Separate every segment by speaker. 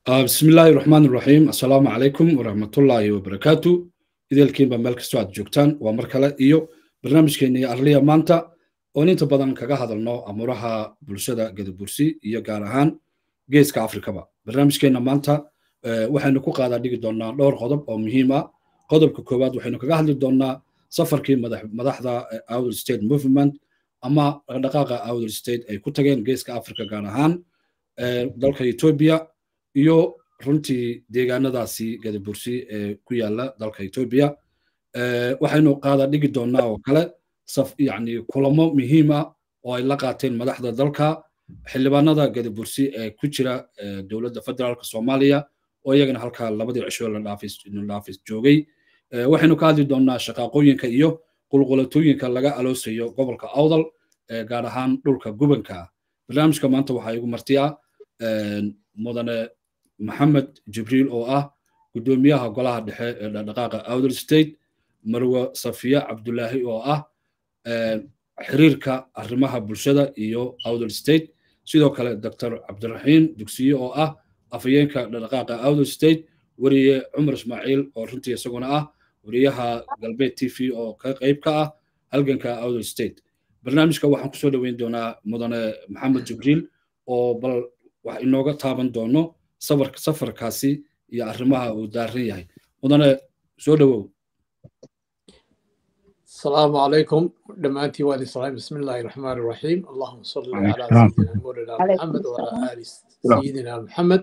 Speaker 1: bismi illaahi raxmaan raxiim assalaamu calaykum waraxmatullaahi wabarakaatu ideelkiinba meel kastoo aad joogtaan waa mar kale iyo barnaamijkeennii arliya maanta oon inta badan kaga hadalno amuuraha bulshada gadabursi iyo gaar ahaan geeska afrikaba barnaamijkeenna maanta waxaynu ku qaadaa dhigi doonnaa dhowr qodob oo muhiim ah qodobka koowaad waxaynu kaga hadli doonnaa safarkii madaxda outer state movement ama dhaqdhaqaaqa outer state ay ku tageen geeska afrika gaar ahaan dalka etoobiya iyo runtii deegaanadaasi gadabursi ee ku yaala dalka etoobiya waxaynu qaada dhigi doonnaa oo kale yani kulamo muhiim ah oo ay la qaateen madaxda dalka xildhibaanada gadabursi ee ku jira dowladda federaalka soomaaliya oo iyagana halkaa labadii cisho la dhaafis joogay waxaynu ka hadli doonnaa shaqaaqooyinka iyo qulqulatooyinka laga aloosayo gobolka awdal gaar ahaan dhulka gubanka barnaamijka maanta waxaa igu martiya mudane maxamed jibriil oo ah guddoomiyaha golaha dhexe ee dhaqdhaqaaqa outer state marwe safiya cabdulaahi oo ah xiriirka arrimaha bulshada iyo outer state sidoo kale doctor cabdiraxiim dugsiye oo ah afhayeenka dhaqdhaqaaqa outer state weriye cumar ismaaciil oo runtii isaguna ah weriyaha galbeed t v oo ka qayb ka ah halganka outer state barnaamijka waxaan kusoo dhoweyn doonaa mudane maxamed jibriil oo bal wax inooga taaban doono safarkaasi iyo arrimaha uu daaran yahay mudane soo dhowow
Speaker 2: السلام عليكم دمانتي والي السلام بسم الله الرحمن الرحيم اللهم صل على سيدنا مولانا محمد وعلى ال سيدنا محمد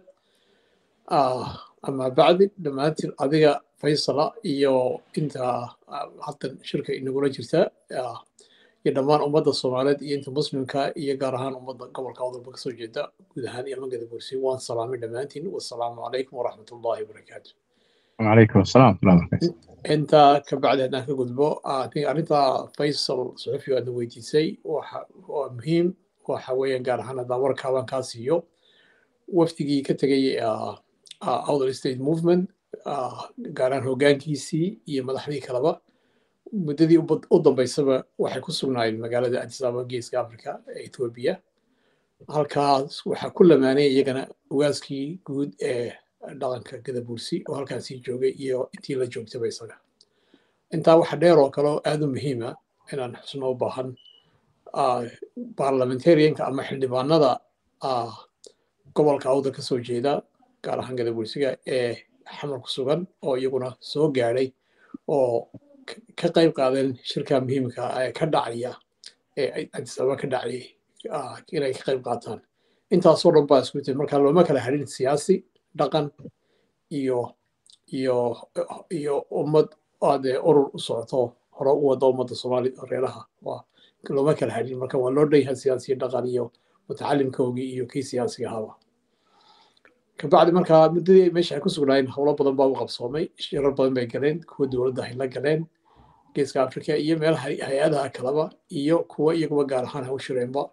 Speaker 2: آه اما بعد دمانتي adiga faysala iyo inta haddan shirka inagula jirta iyo dhammaan ummadda soomaaliyeed iyo inta muslimka iyo gaar ahaan ummadda gobolka wadalba kasoo jeeda guud ahaan iyo magada bursi waan salaamay dhammaantiin wasalaamu calaykum waraxmat ullahi wabarakaatu
Speaker 3: وعليكم السلام ورحمة الله وبركاته
Speaker 2: intaa ka bacdi haddaan ka gudbo arrinta faysal suxufi aadna weydiisay waa muhiim waxa weeyaan gaar ahaan haddaan warkaaban kaa siiyo wafdigii ka tegay outer state movement gaar ahaan hoggaankiisii iyo madaxdii kaleba muddadii u dambaysaba waxay ku sugnaayeen magaalada addis ababa geeska africa ee ethiopia halkaas waxaa ku lamaanay iyagana ugaaskii guud ee dhaqanka gadabursi oo halkaasii joogay iyo intii la joogtaba isaga intaa waxa dheer oo kale oo aad u muhiima inaan xusno u baahan parliamentarianka ama xildhibaanada gobolka awda ka soo jeeda gaar ahaan gadabursiga ee xamar ku sugan oo iyaguna soo gaadhay oo ka qayb qaadeen shirka muhiimka ee ka dhacaya ee addis ababa ka dhacayay inay ka qayb qaataan intaasoo dhan baa isku tiri marka looma kala hadhin siyaasi dhaqan iyo iyo iyo ummad aadee urur u socoto hore u wada ummadda soomaali reeraha looma kala hadhin marka waa loo dhan yahay siyaasiya dhaqan iyo mutacalimkoogii iyo kii siyaasiga ahaba kabacdi marka muddadii meesha ay ku sugnaayeen howlo badan baa u qabsoomay shirar badan bay galeen kuwa dowladda ay la galeen geeska africa iyo meelaha hay-adaha kaleba iyo kuwa iyaguba gaar ahaan ha u shireenba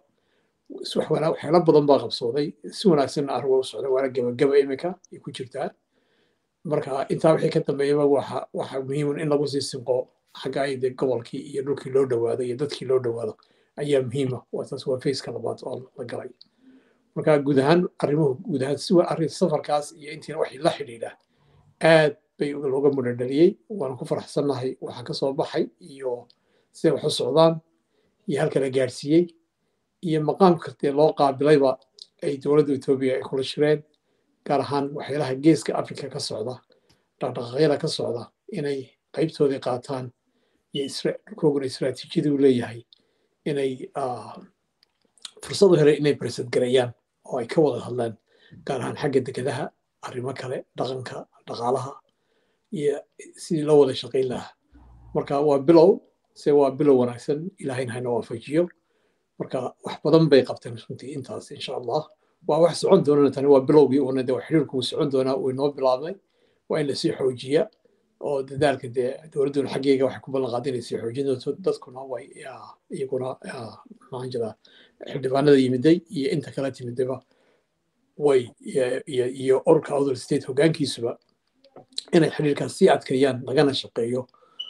Speaker 2: waxyaalo badan baa qabsooday si wanaagsanna arrimo u socda waana gebagaba iminka ay ku jirtaa marka intaa wixii ka dambeeyaba waxa waxa muhiimun in lagu sii sinqo xagga ay dee gobolkii iyo dhulkii loo dhowaado iyo dadkii loo dhowaado ayaa muhiima waa taas waa faceka labaad oo la galay marka guud ahaan arrimuhu guud ahaan si arrin safarkaas iyo intiina waxay la xidhiidha aad bay looga mudhadhaliyey waana ku faraxsannahay waxa ka soo baxay iyo siday wax u socdaan iyo halka la gaadhsiiyey iyo maqaamka dee loo qaabilayba ay dowladda etoobiya ay kula shireen gaar ahaan waxyaalaha geeska africa ka socda dhaqdhaqaaqyada ka socda inay qaybtoodii qaataan iyo dhulkooguna istiraatiijiyadii u leeyahay inay fursad u helay inay barsad gareeyaan oo ay ka wada hadlaan gaar ahaan xagga dekedaha arrimo kale dhaqanka dhaqaalaha iyo sidii loo wada shaqayn lahaa marka waa bilow se waa bilow wanaagsan ilaahayna hayna waafajiyo marka wax badan bay qabteen runtii intaas insha allah waa wax socon doonana tani waa bilowgii uuna de xiriirku uu socon doonaa uu inoo bilaabmay waa in lasii xoojiya oo dadaalka dee dowladduna xaggeyga waxay ku ballan qaada inay sii xoojin doonto dadkuna way iyaguna maxaan jiraa xildhibaanada yimiday iyo inta kala timidayba way iyo ururka outer state hoggaankiisuba inay xiriirkaas sii adkeeyaan lagana shaqeeyo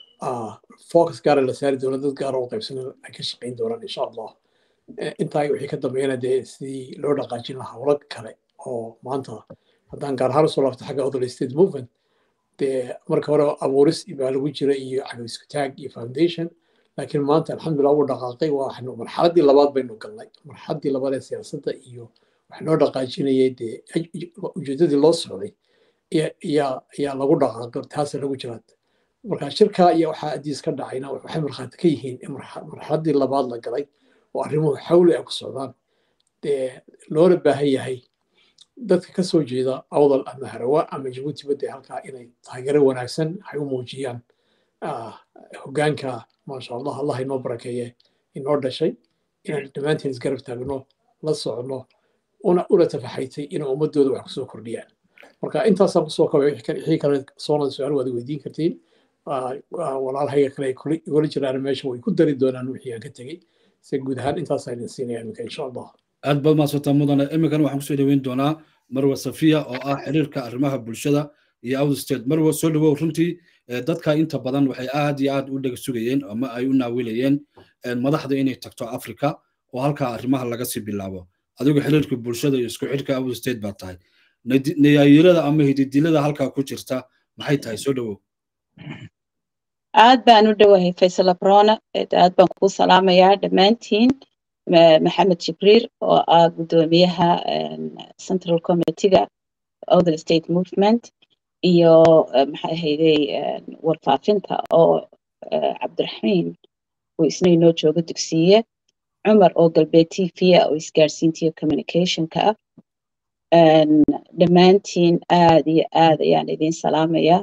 Speaker 2: focus gaara la saari doono dad gaara oo qaybsan ay ka shaqayn doonaan insha allah intaa wixii ka dambeeyana dee sidii loo dhaqaajin lahaa howlo kale oo maanta haddaan gaar ahaan usoo laabto xagga other state movement dee marka hore abuuris baa lagu jira iyo xagga isku taag iyo foundation laakiin maanta alxamdulillah ugu dhaqaaqay waxnu marxaladdii labaad baynu galnay marxaladdii labaad ee siyaasadda iyo wax noo dhaqaajinayay dee ujeeddadii loo socday ayaa lagu dhaqaaqay taasa lagu jiraa marka shirka iyo waxaa adiis ka dhacayna waxay markhaati ka yihiin in marxaladdii labaad la galay oo arrimuhu xawli ay ku socdaan dee loona baahan yahay dadka ka soo jeeda awdal ama harawa ama jabuuti badde halkaa inay taageero wanaagsan ay u muujiyaan hoggaanka maasha allah allah inoo barakeeye inoo dhashay inaan dhammaanteen isgarab taagno la socno una una tafaxaytay inay ummadooda wax kusoo kordhiyaan marka intaasaan kusoo kabay wixii kale soonada su-aal waad weydiin kartiin walaalahayga kale igula jiraan meesha way ku dari doonaan wixii aan ka tegey se guud ahaan intaasaa idin siinaya iminka insha allah
Speaker 1: aad baad maadsantaa mudane iminkana waxaan kusoo dhaweyn doonaa marwa safiya oo ah xiriirka arrimaha bulshada iyo out state marwa soo dhawow runtii dadka inta badan waxay aad iyo aad u dhega sugayeen ama ay u naawilayeen madaxda inay tagto africa oo halkaa arrimaha laga sii bilaabo adigu xiriirka bulshada iyo isku xidhka out state baa tahay nayaayirada ama hididilada halkaa ku jirta maxay tahay soo dhawow
Speaker 4: aad baan u dhowahay faysal abrona aad baan kuu salaamayaa dhammaantiin maxamed jibriil oo ah guddoomiyaha central committeega other state movement iyo maxay ahayday warfaafinta oo cabdiraxiim oo isna inoo jooga dugsiye cumar oo galbeed t v oo isgaarsiintiyo communicationka ah dhammaantiin aad iyo aad ayaan idin salaamayaa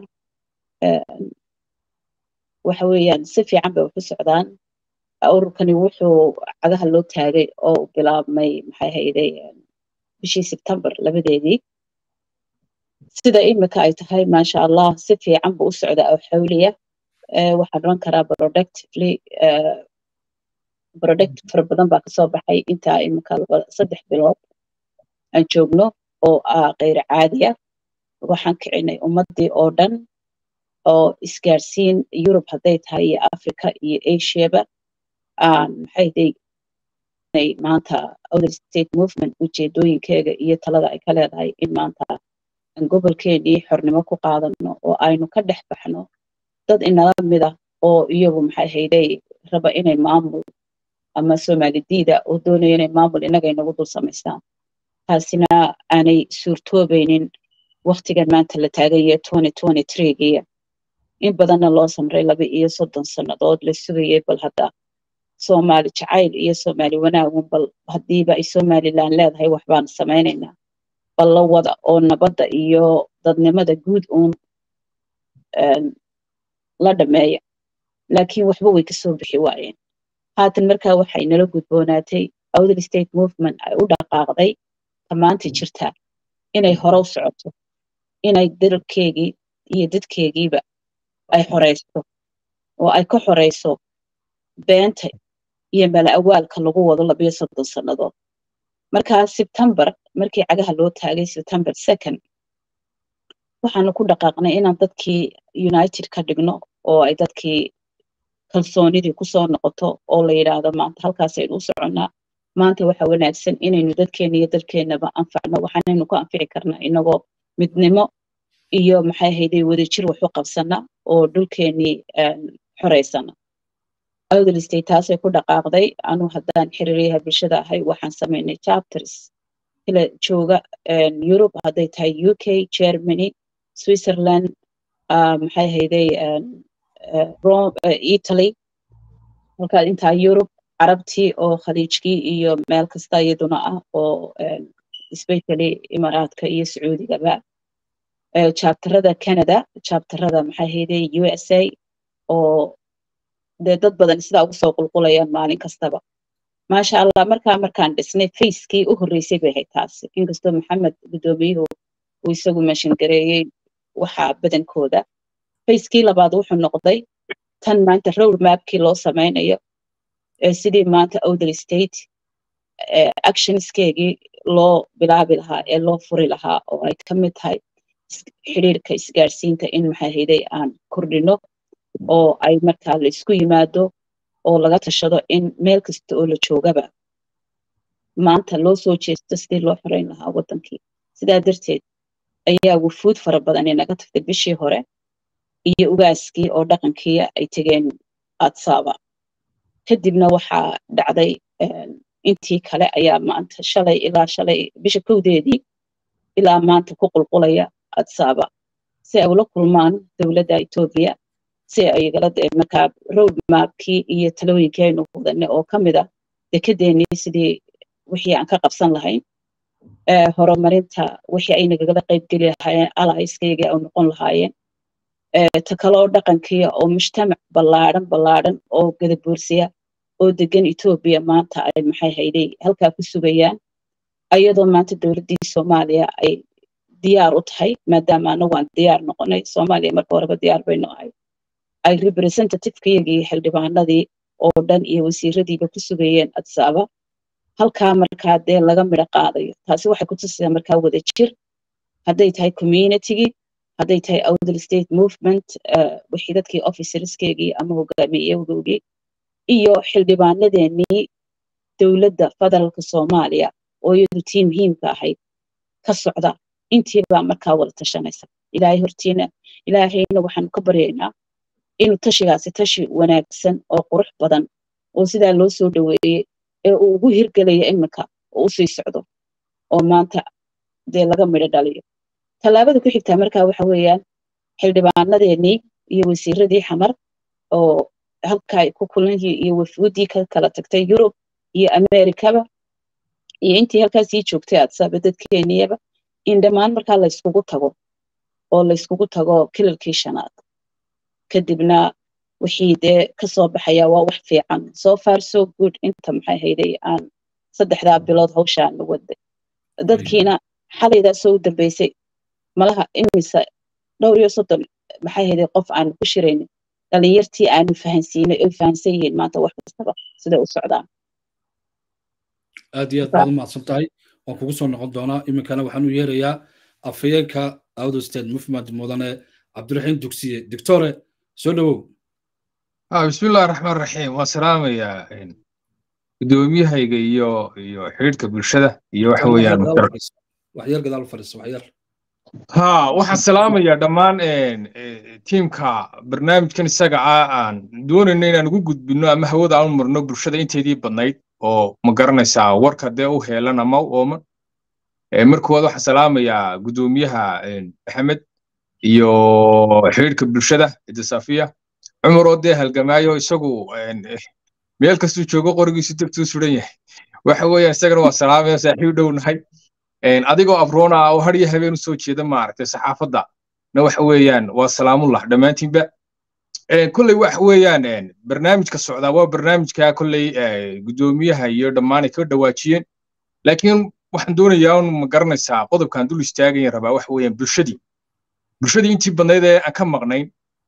Speaker 4: waxa weeyaan si fiican bay waxu socdaan ururkani wuxuu cagaha loo taagay oo bilaabmay maxay hayday bishii sebtembar labadeedii sida imika ay tahay maasha allah si fiican buu u socdaa oo xawliya waxaan oran karaa productively product fara badan baa kasoo baxay intaa imika saddex bilood aan joogno oo ah kayr caadiya waxaan kicinay ummadii oo dhan oo isgaarsiin yurub hadday tahay iyo africa iyo asiaba maxay day maanta other state movement ujeedooyinkeega iyo talada ay ka leedahay in maanta aan gobolkeenii xornimo ku qaadano oo aynu ka dhex baxno dad inala mid ah oo iyagu maxay hayday raba inay maamul ama soomalidiida oo doonaya inay maamul innaga inagu dul samaystaan taasina aanay suurtoobaynin waktigan maanta la taagaye twenty twenty threegiya in badanna loo samray laba iyo soddon sannadood la sugayay bal hadda soomaali jacayl iyo soomaali wanaagun bal haddiiba ay somalilan leedahay waxbaan samaynaynaa bal la wada oo nabadda iyo dadnimada guud uun la dhameeya laakiin waxba way kasoo bixi waayeen haatan markaa waxay nala gudboonaatay outer state movement ay u dhaqaaqday tamaanta jirtaa inay hore u socoto inay dalkeegii iyo dadkeegiiba ay xoreysto oo ay ka xoreyso beenta iyo mala awaalka lagu wado labiyo soddon sannadood markaa sebtembar markii cagaha loo taagay sebtembar second waxaanu ku dhaqaaqnay inaan dadkii united ka dhigno oo ay dadkii kalsoonidii kusoo noqoto oo la yidhaahdo maanta halkaasaynu u soconnaa maanta waxa wanaagsan inaynu dadkeena iyo dalkeennaba anfacno waxaanaynu ku anfici karnaa inagoo midnimo iyo maxay hayday wadajir wax u qabsana oo dhulkeenii xoreysana outer state taasay ku dhaqaaqday anuu haddaan xiriiryaha bulshada ahay waxaan samaynay chapters kala jooga europe hadday tahay u k germany switzerland maxay hayday italy halkaa intaa europe carabtii oo khaliijkii iyo meel kasta iyaduna ah oo especially imaaraadka iyo sacuudigaba chapterada canada chapterada maxay hayday u s a oo dee dad badan sidaa ugu soo qulqulayaan maalin kastaba maasha allah markaa markaan dhisnay facekii u horreysay bay ahayd taasi inkastoo maxamed guddoomiyuhu uu isagu meeshan gareeyey waxaa badankooda facekii labaad wuxuu noqday tan maanta road mapkii loo samaynayo sidii maanta outer state actionskeegii loo bilaabi lahaa ee loo furi lahaa oo ay ka mid tahay xiriirka isgaarsiinta in maxay hayday aan kordhino oo ay markaa la isku yimaado oo laga tashado in meel kasta oo la joogaba maanta loo soo jeesto sidii loo xoreyn lahaa waddankii sidaa darteed ayaa wufuud fara badan inaga tagtay bishii hore iyo ugaaskii oo dhaqankii ay tegeen adsaba kadibna waxaa dhacday intii kale ayaa maanta shalay ilaa shalay bisha kowdeedii ilaa maanta ku qulqulaya adsaba si ay ula kulmaan dowladda etoobiya si ay igala markaa road mapkii iyo talooyinkii aynu wadanay oo ka mid ah dekedeenii sidii wixii aan ka qabsan lahayn horumarinta wixii ay nagagala qaybgeli lahaayeen alaiskayga ay noqon lahaayeen ta kaloo dhaqankiya oo mujtamac ballaadhan ballaadhan oo gadabuursiya oo degan etoobiya maanta ay maxay hayday halkaa ku sugayaan ayadoo maanta dowladdii soomaaliya ay diyaar u tahay maadaama anagu aan diyaar noqonay soomaaliya marka horeba diyaar baynu ahay ay representativekayagii xildhibaanadii oo dhan iyo wasiiradiiba ku sugayeen adsaaba halkaa markaa dee laga midho qaadayo taasi waxay ku tusaysaa markaa wada jir hadday tahay communitygii hadday tahay outer state movement wixii dadkii officerskeegii ama hogaamiyegoogii iyo xildhibaanadeenii dowladda federaalka soomaaliya oo iyadu tii muhiimka ahayd ka socda intiibaa markaa wada tashanaysa ilaahay hortiina ilaahayna waxaanu ka baryaynaa inuu tashigaasi tashi wanaagsan oo qurux badan oo sidaa loo soo dhoweeyey ee uu ugu hirgelaya iminka oo u sii socdo oo maanta dee laga midho dhaliyo tallaabada ku xigtaa markaa waxa weeyaan xildhibaanadeenii iyo wasiiradii xamar oo halkaa ay ku kulanyihi iyo wafuudii ka kala tagtay yurub iyo amerikaba iyo intii halkaa sii joogtay adsaaba dadkeeniyaba in dhammaan markaa layskugu tago oo layskugu tago kilalkii shanaad kadibna wixii dee kasoo baxaya waa wax fiican so far so good inta maxay hayday aan saddexdaa bilood hawshaana waday dadkiina xalaydaa soo u dambeysay malaha imise dhowr iyo soddon maxay hayday qof aanu ku shiraynin dhalinyartii aanu fahansiinay oy fahansan yihiin maanta wax kastaba siday u socdaan
Speaker 1: aad iyo aad baad u mahadsan tahay waan kugu soo noqon doonaa iminkana waxaan u yeerayaa afhayeenka outer state movement mudane cabdiraxiim dugsiye doctore soo dhowow
Speaker 3: bismi illahi raxmaan raxiim waan salaamayaa gudoomiyahayga iyo iyo xidhiidhka bulshada iyo waxa weeyaan
Speaker 1: waxyar gadaal fadhiisa waxyar
Speaker 3: ha waxaan salaamayaa dhammaan tiimka barnaamijkan isaga ah aan doonayno inaan ugu gudbino ama hawada aan u marno bulshada inteedii badnayd oo ma garanaysaa warka dee u heelan ama u ooman markooda waxaan salaamayaa gudoomiyaha maxamed iyo xidhiidhka bulshada idisafiya cumar oo dee halgamaayo isagu meel kastuu joogo qorigiisu degtuu suran yahay waxa weeyaan isagana waa salaamaya saaxiib dhow nahay adigoo abroona oo har iyo habeen u soo jeeda maaragtay saxaafadda na waxa weeyaan waa salaamullah dhammaantiinba kolley waxa weeyaan barnaamijka socdaa waa barnaamijka kolley gudoomiyaha iyo dhammaanay ka dhawaajiyeen laakiin waxaan doonayaa un ma garanaysaa qodobkan dul istaagayan rabaa waxa weeyaan bulshadii bulshadii intii badnayd ee aan ka maqnayn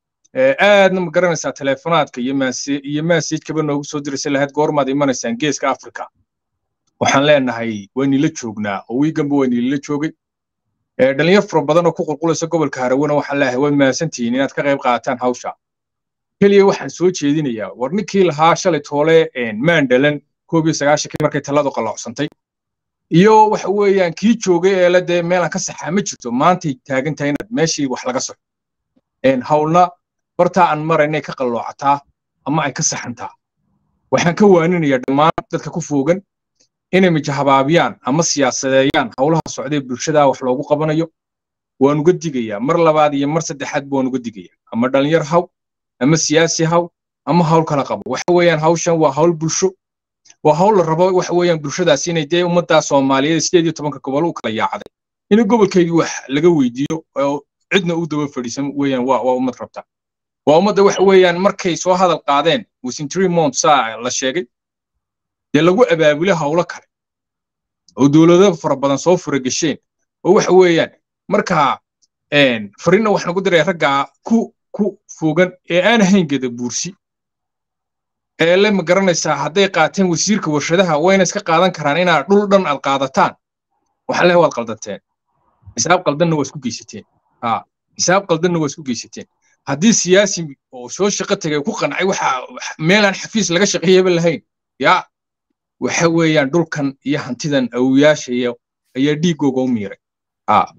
Speaker 3: aadna ma garanaysaa teleefonaadka iyo iyo maasajkaba noogu soo diraysa lahayd goormaad imanaysaan geeska africa waxaan leenahay waynila joognaa oo wiiganba waynilala joogay dhalinyar fara badan oo ku qulqulaysa gobolka harawena waxaan leeyahay waad mahadsantihiin inaad ka qayb qaataan hawsha keliya waxaan soo jeedinayaa war ninkii lahaa shalay toole maandhalan koob iyo sagaashankii markay taladu qaloocsantay iyo waxa weeyaan kii joogay ee la dee meelaan ka saxaa ma jirto maantay taagan tahay inaad meeshii wax laga soxo hawlna bartaa aan mara inay ka qalloocataa ama ay ka saxantaa waxaan ka waaninayaa dhammaan dadka ku foogan inay mijahabaabiyaan ama siyaasadeeyaan howlaha socdee bulshada wax loogu qabanayo waan uga digayaa mar labaad iyo mar saddexaad waan uga digayaa ama dhalinyar haw ama siyaasi haw ama hawl kala qabo waxa weeyaan hawshan waa hawl bulsho waa hawl la rabo waxa weeyaan bulshadaas inay dee ummaddaa soomaaliyeed sideed iyo tobanka gobol u kala yaacday in gobolkeydii wax laga weydiiyo oo cidna u daba fadhiisan weeyaan waa waa ummad rabta waa ummadda waxa weeyaan markay soo hadal qaadeen within three months saa la sheegay dee lagu abaabule hawlo kale oo dowlado fara badan soo furagesheen oo waxa weeyaan markaa fariinna waxaan ku diraya raggaa ku ku fogan ee aan ahayn geda buursi ee le ma garanaysaa hadday qaateen wasiirka warshadaha wayna iska qaadan karaan inaad dhul dhan aad qaadataan waxaa leh waad qaldanteen xisaab qaldanna waa isku geysateen ha xisaab qaldanna waa isku geysateen haddii siyaasi oo soo shaqo tagay ku qancay waxa meelaan xafiis laga shaqeeyaba lahayn yaa waxa weeyaan dhulkan iyo hantidan awoyaasha iyo ayaa dhiigooga u miiray ha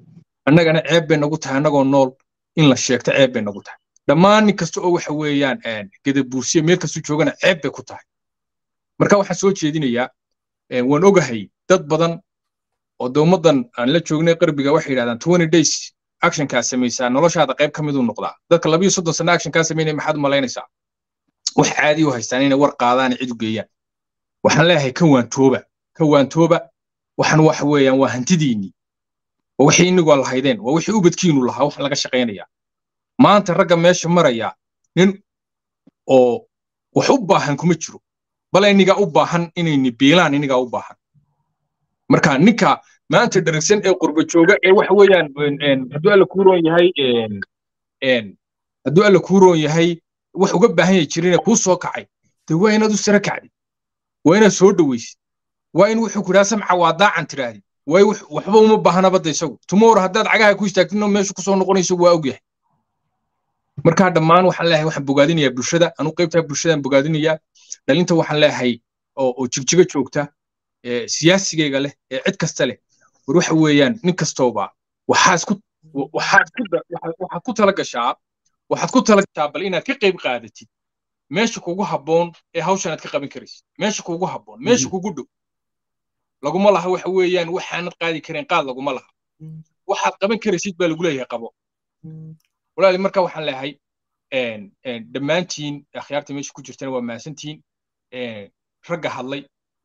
Speaker 3: annagana ceeb bay nagu tahay annagoo nool in la sheegto ceeb bay nagu tahay dhammaan nin kasta oo waxa weeyaan gadabuursiya meel kastu joogana ceeb bay ku tahay marka waxaan soo jeedinayaa waan ogahay dad badan oo de ummaddan aan la joognay qarbiga waxay yidhahdaan twenty days actionkaa samaysaa noloshaada qayb ka miduu noqdaa dadka labiyo soddon sano actionkaa samaynaya maxaad u malaynaysaa wax caadi u haystaan inay war qaadaan cid u geeyaan waxaan leeyahay ka waantooba ka waantooba waxan waxa weeyaan waa hantidiinnii waa wixii inigoo lahaydeen waa wixii ubadkiinu lahaa wax laga shaqaynayaa maanta ragga meesha maraya nin oo wax u baahan kuma jiro bal inigaa u baahan inayni biilaan inigaa u baahan marka ninka maanta dharagsan ee qurba jooga ee waxa weeyaan hadduu alla kuu roon yahay hadduu alla kuu roon yahay wax uga baahan yahay jirine kuu soo kacay dee waa inaad u sara kacdid waa inaad soo dhowaysid waa in wuxuu ku dhaha samca waa daacan tidhaahdi waay waxba uma baahna badda isagu tomorrow haddaad cagaha ku istaagtidna meeshu kusoo noqonayso waa ogyahay markaa dhammaan waxaan leeyahay waxaan bogaadinayaa bulshada anu qaybtaa bulshadaan bogaadinayaa dhalinta waxaan leeyahay oo jigjiga joogta siyaasigayga leh ee cid kasta leh war waxa weeyaan nin kastooba waxaad ku waxaad ku waxaad ku tala gashaa waxaad ku tala gashaa bal inaad ka qayb qaadatid meesha kugu habboon ee hawshan aad ka qaban karaysid meesha kugu habboon meesha kugu dhow laguma laha waxa weeyaan waxaanad qaadi kareen qaad laguma laha waxaad qaban karaysid baa lagu leeyahay qabo walaali marka waxaan leeyahay dhammaantiin akhyaarta meesha ku jirtana waa mahadsantihiin ragga hadlay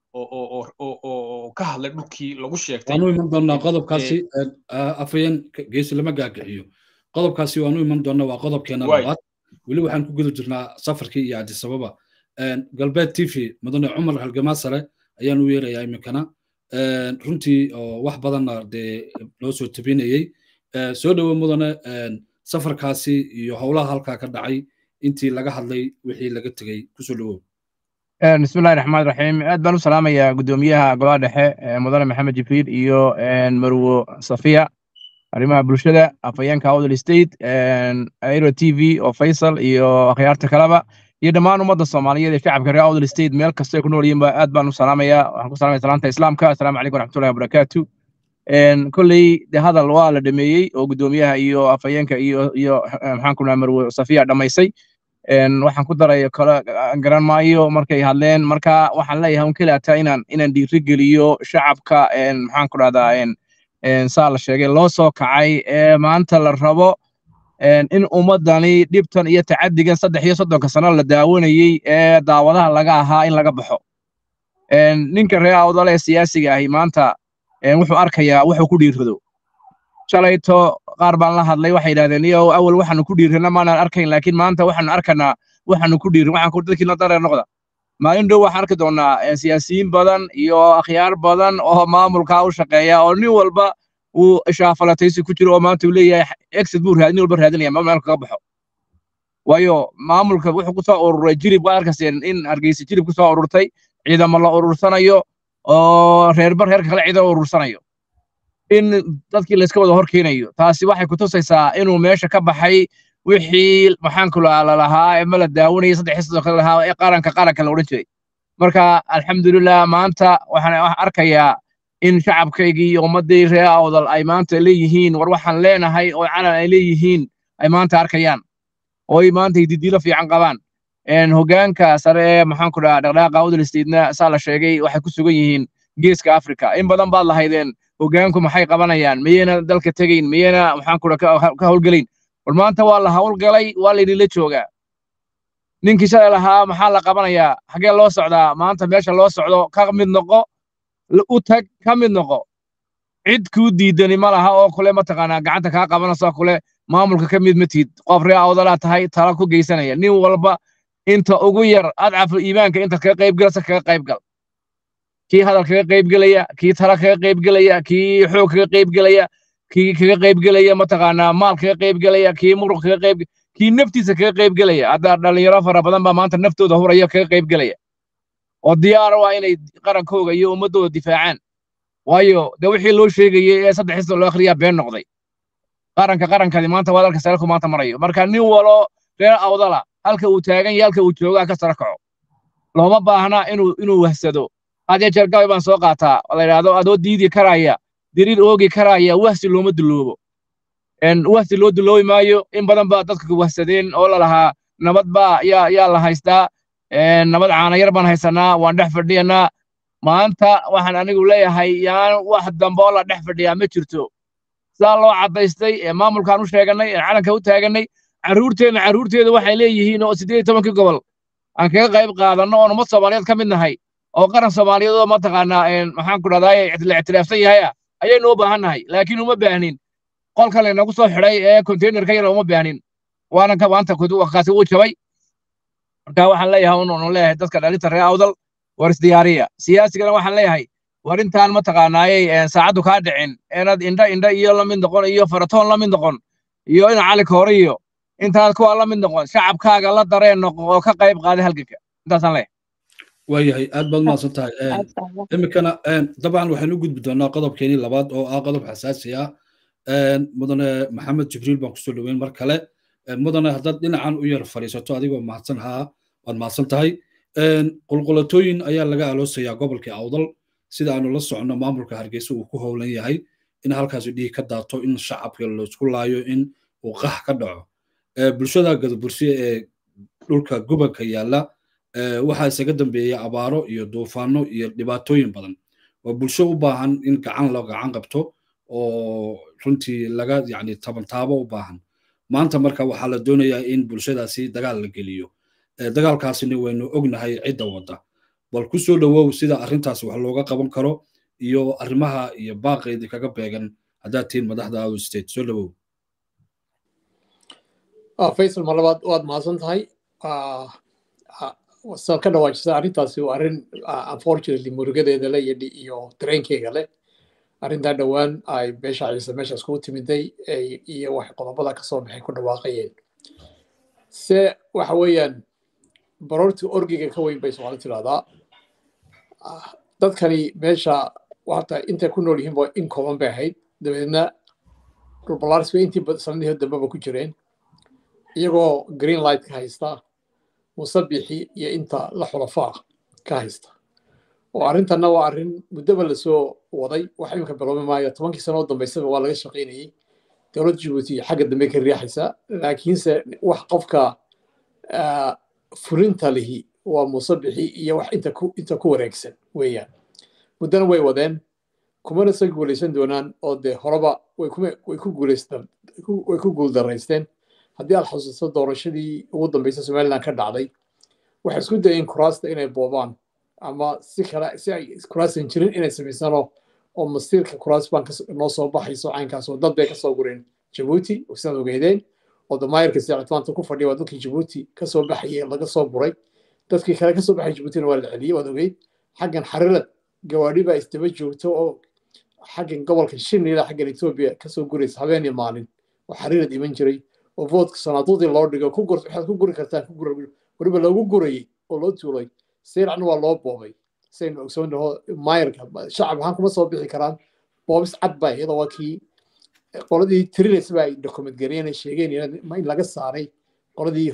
Speaker 3: oo ka hadlay dhulkii lagu sheegtay
Speaker 1: waanu iman doonaa qodobkaasi afayeen geesi lama gaagaxiyo qodobkaasi waanu iman doonaa waa qodobkeena labaad weli waxaan ku guda jirnaa safarkii iyo cadisababa galbeed t v mudane cumar halgamaasare ayaan u yeerayaa iminkana runtii oo wax badanna dee loo soo tabinayey soo dhowo mudane safarkaasi iyo howlaha halkaa ka dhacay intii laga hadlay wixii laga tegey kusoo dhowow
Speaker 5: bismillahi raxmaan raxiim aad baan u salaamayaa guddoomiyaha golaha dhexe mudane maxamed jibriil iyo marwo safiya arrimaha bulshada afhayeenka awdal state aero t v oo faysal iyo akhyaarta kaleba iyo dhammaan ummadda soomaaliyeed ee shacabka reer awdal state meel kastay ku nool yihiinba aad baan u salaamayaa waxaan ku salamaya salaanta islaamka assalaamu calaykum waraxmatullahi wabarakaatu kolley de hadal waa la dhameeyey oo guddoomiyaha iyo afhayeenka iyo iyo maxaan ku naha marwe safiya dhammaysay waxaan ku daray kale garan maayo markay hadleen marka waxaan leeyahay un keliataa inaan inaan dhiiri geliyo shacabka maxaan ku dhahdaa saa la sheegay loo soo kacay ee maanta la rabo in ummaddani dhibtan iyo tacadigan saddex iyo soddonka sano la daawanayey ee daawadaha laga ahaa in laga baxo ninka reer awdal ee siyaasiga ahi maanta wuxuu arkayaa wuxuu ku dhiirrado shalayto qaar baan la hadlay waxay yidhahdeen iyo awal waxaanu ku dhiirrana maanaan arkayn laakiin maanta waxaanu arkanaa waxaanu ku dhiirrin waxaan dadkiina dareer noqda maalin dhow waxaan arki doonnaa siyaasiyiin badan iyo akhyaar badan oo maamulkaa u shaqeeya oo nin walba uu ishaafalataysi ku jiro oo maanta uu leeyahay exit buu raadin walba raadinaya ma meel kaga baxo waayo maamulka wuxuu ku soo ururay jirib waa arkaseen in hargeysa jirib ku soo ururtay ciidamo la urursanayo oo reerba reerka kale ciidan urursanayo in dadkii layska wada hor keenayo taasi waxay ku tusaysaa inuu meesha ka baxay wixii maxaanku lalahaa ee ma la daawanayay saddex sidoo kale lahaa ee qaranka qaranka la odhan jiray marka alxamdulilah maanta waxaan arkayaa in shacabkaygii iyo ummaddii reer awdal ay maanta leeyihiin war waxaan leenahay oo calan ay leeyihiin ay maanta arkayaan oo ay maanta hididiilo fiican qabaan hoggaanka sare ee maxaanku dhaha dhaqdhaqaaqa awdal state'na saa la sheegay waxay ku sugan yihiin geeska afrika in badan baad lahaydeen hoggaanku maxay qabanayaan miyayna dalka tegayn miyayna maxaanku dhaha ka howlgelayn war maanta waa la howlgalay waa laydinla joogaa ninkii shalay lahaa maxaa la qabanayaa xaggee loo socdaa maanta meesha loo socdo ka mid noqo u tag ka mid noqo cid kuu diidani ma laha oo kule mataqaanaa gacanta kaa qabanayso kule maamulka ka mid ma tihid qof ree awdalaa tahay tala ku geysanaya nin walba inta ugu yar adcafu iimaanka intaad kaga qaybgalasa kaga qaybgal kii hadal kaga qaybgelaya kii tala kaga qaybgelaya kii xoog kaga qaybgelaya kii kaga qaybgelaya mataqaanaa maal kaga qaybgelaya kii muruq kaga qayb kii naftiisa kaga qaybgelaya hadda dhalinyaro fara badan baa maanta naftooda huraya kaga qaybgelaya oo diyaara waa inay qarankooga iyo ummaddooda difaacaan waayo de wixii loo sheegayey ee saddex xisba loo akhriyaa been noqday qaranka qarankadi maanta waa dalka sare ku maanta marayo marka nin walo reer awdala halka uu taagan yahay halka uu joogaa ka sare kaco looma baahna inuu inuu wahsado hadee jeer gabay baan soo qaataa la yidhaahdo adoo diidi karaya diriir oogi karaya wahsi looma duloobo wahsi loo duloobi maayo in badan baa dadka wahsadeen oo lalahaa nabad baa yaa yaa la haystaa nabad caanayar baan haysanaa waan dhex fadhiyanaa maanta waxaan anigu leeyahay yaan wax dambe oo la dhex fadhiyaa ma jirto sidaa loo caddaystay ee maamulkaan u sheegannay ee calanka u taagannay carruurteenna carruurteeda waxay leeyihiin oo siddeed iyo tobankii gobol aan kaga qayb qaadanno oon ummad soomaaliyeed ka mid nahay oo qaran soomaaliyeed oo mataqaanaa maxaan ku dhahdaa la ictiraafsan yahay ah ayaynu u baahan nahay laakiin uma baahnin qolka laynagu soo xidhay ee konteynerka yar uma baahnin waana ka maanta kaasi wuu jabay marka waxaan leeyahay unu leeyahay dadka dhalinta reer awdal war isdiyaariya siyaasigana waxaan leeyahay war intaan mataqaanaayey saacaddu kaa dhicin inaad indha indha iyo la mid noqon iyo faratoon la mid noqon iyo ina cali koore iyo intaad kuwa la mid noqon shacabkaaga la dareen noqo oo ka qayb qaaday halganka intaasaan leeyahay
Speaker 1: waayahay aad baad mahadsan tahay iminkana dabcan waxaynu u gudbi doonaa qodobkeenii labaad oo ah qodob xasaasi ah mudane maxamed jibriil baan kusoo dhoweyn mar kale mudane haddaad dhinacan u yar fadhiisato adigoo mahadsan haa waad mahadsan tahay qulqulatooyin ayaa laga aloosayaa gobolkii awdal sida aanu la soconno maamulka hargeysa uu ku howlan yahay in halkaasi dhiig ka daato in shacabka laysku laayo in uu qax ka dhaco bulshada gadabursiye ee dhulka gobolka yaalla waxaa isaga dambeeya abaaro iyo duufaano iyo dhibaatooyin badan waa bulsho u baahan in gacan loo gacan qabto oo runtii laga yani tabantaabo u baahan maanta marka waxaa la doonayaa in bulshadaasi dagaal la geliyo dagaalkaasina waynu ognahay cidda wadda bal ku soo dhowow sida arrintaas wax looga qaban karo iyo arrimaha iyo baaqeydii kaga beegan haddaad tihiin madaxda out state soo dhowow
Speaker 2: faysal mar labaad waad mahadsan tahay saad ka dhawaajisa arrintaasi waa arrin unfortunately murugadeeda le iyo dareenkeyga leh arrintaa dhowaan ay beesha ciise meeshaas kugu timiday iyo wax qodobada ka soo baxay ku dhawaaqayeen se waxa weeyaan baroortii orgiga ka weyn bay soomaali tidhahdaa dadkani meesha hata intay ku nool yihiinba in kooban bay ahayd dabeedna dhulbalaaris bay intii sanadihii dambeba ku jireen iyagoo green light ka haysta musabixi iyo inta la xulafaa ka haysta oo arrintanna waa arrin muddoba lasoo waday wax iminka biloobi maayo tobankii sano oo dambaysaba waa laga shaqaynayey dowladda jabuuti xagga dambe ka riixaysa laakiinse wax qofka fulinta lihi waa musabixi iyo wax inta ku wareegsan weeyaan muddana way wadeen kumana sa guulaysan doonaan oo dee horeba way ku guuldaraysteen haddii aad xusuusto doorashadii ugu dambaysa somaliland ka dhacday waxay isku dayeen kuraasta inay boobaan ama si kale si ay kuraasan jirin inay samaysano oo masiirka kuraas baan noo soo baxayso caynkaas oo dad bay kasoo gureen jabuuti sidaad ogeydeen oo damaayirka sicitmaanta ku fadhiya waa dadkii jabuuti kasoo baxayay laga soo buray dadkii kale kasoo baxay jabuutina waa la celiyey waad ogeyd xaggan xarirad gawaadhi baa isdaba joogto oo xaggan gobolka shinila xaggan etoobiya kasoo guraysa habeen iyo maalin oo xarirad iman jiray oo voodka sanaaduudii loo dhigo waxaad ku guri kartaan weliba loogu gurayey oo loo tuulay seyracna waa loo boobay saynu ogsoonaho maayarka shacab ahaan kuma soo bixi karaan boobis cad baa iyadoo waa kii qoladii tirinaysa ba ay document gariyeen ay sheegeen in laga saaray qoladii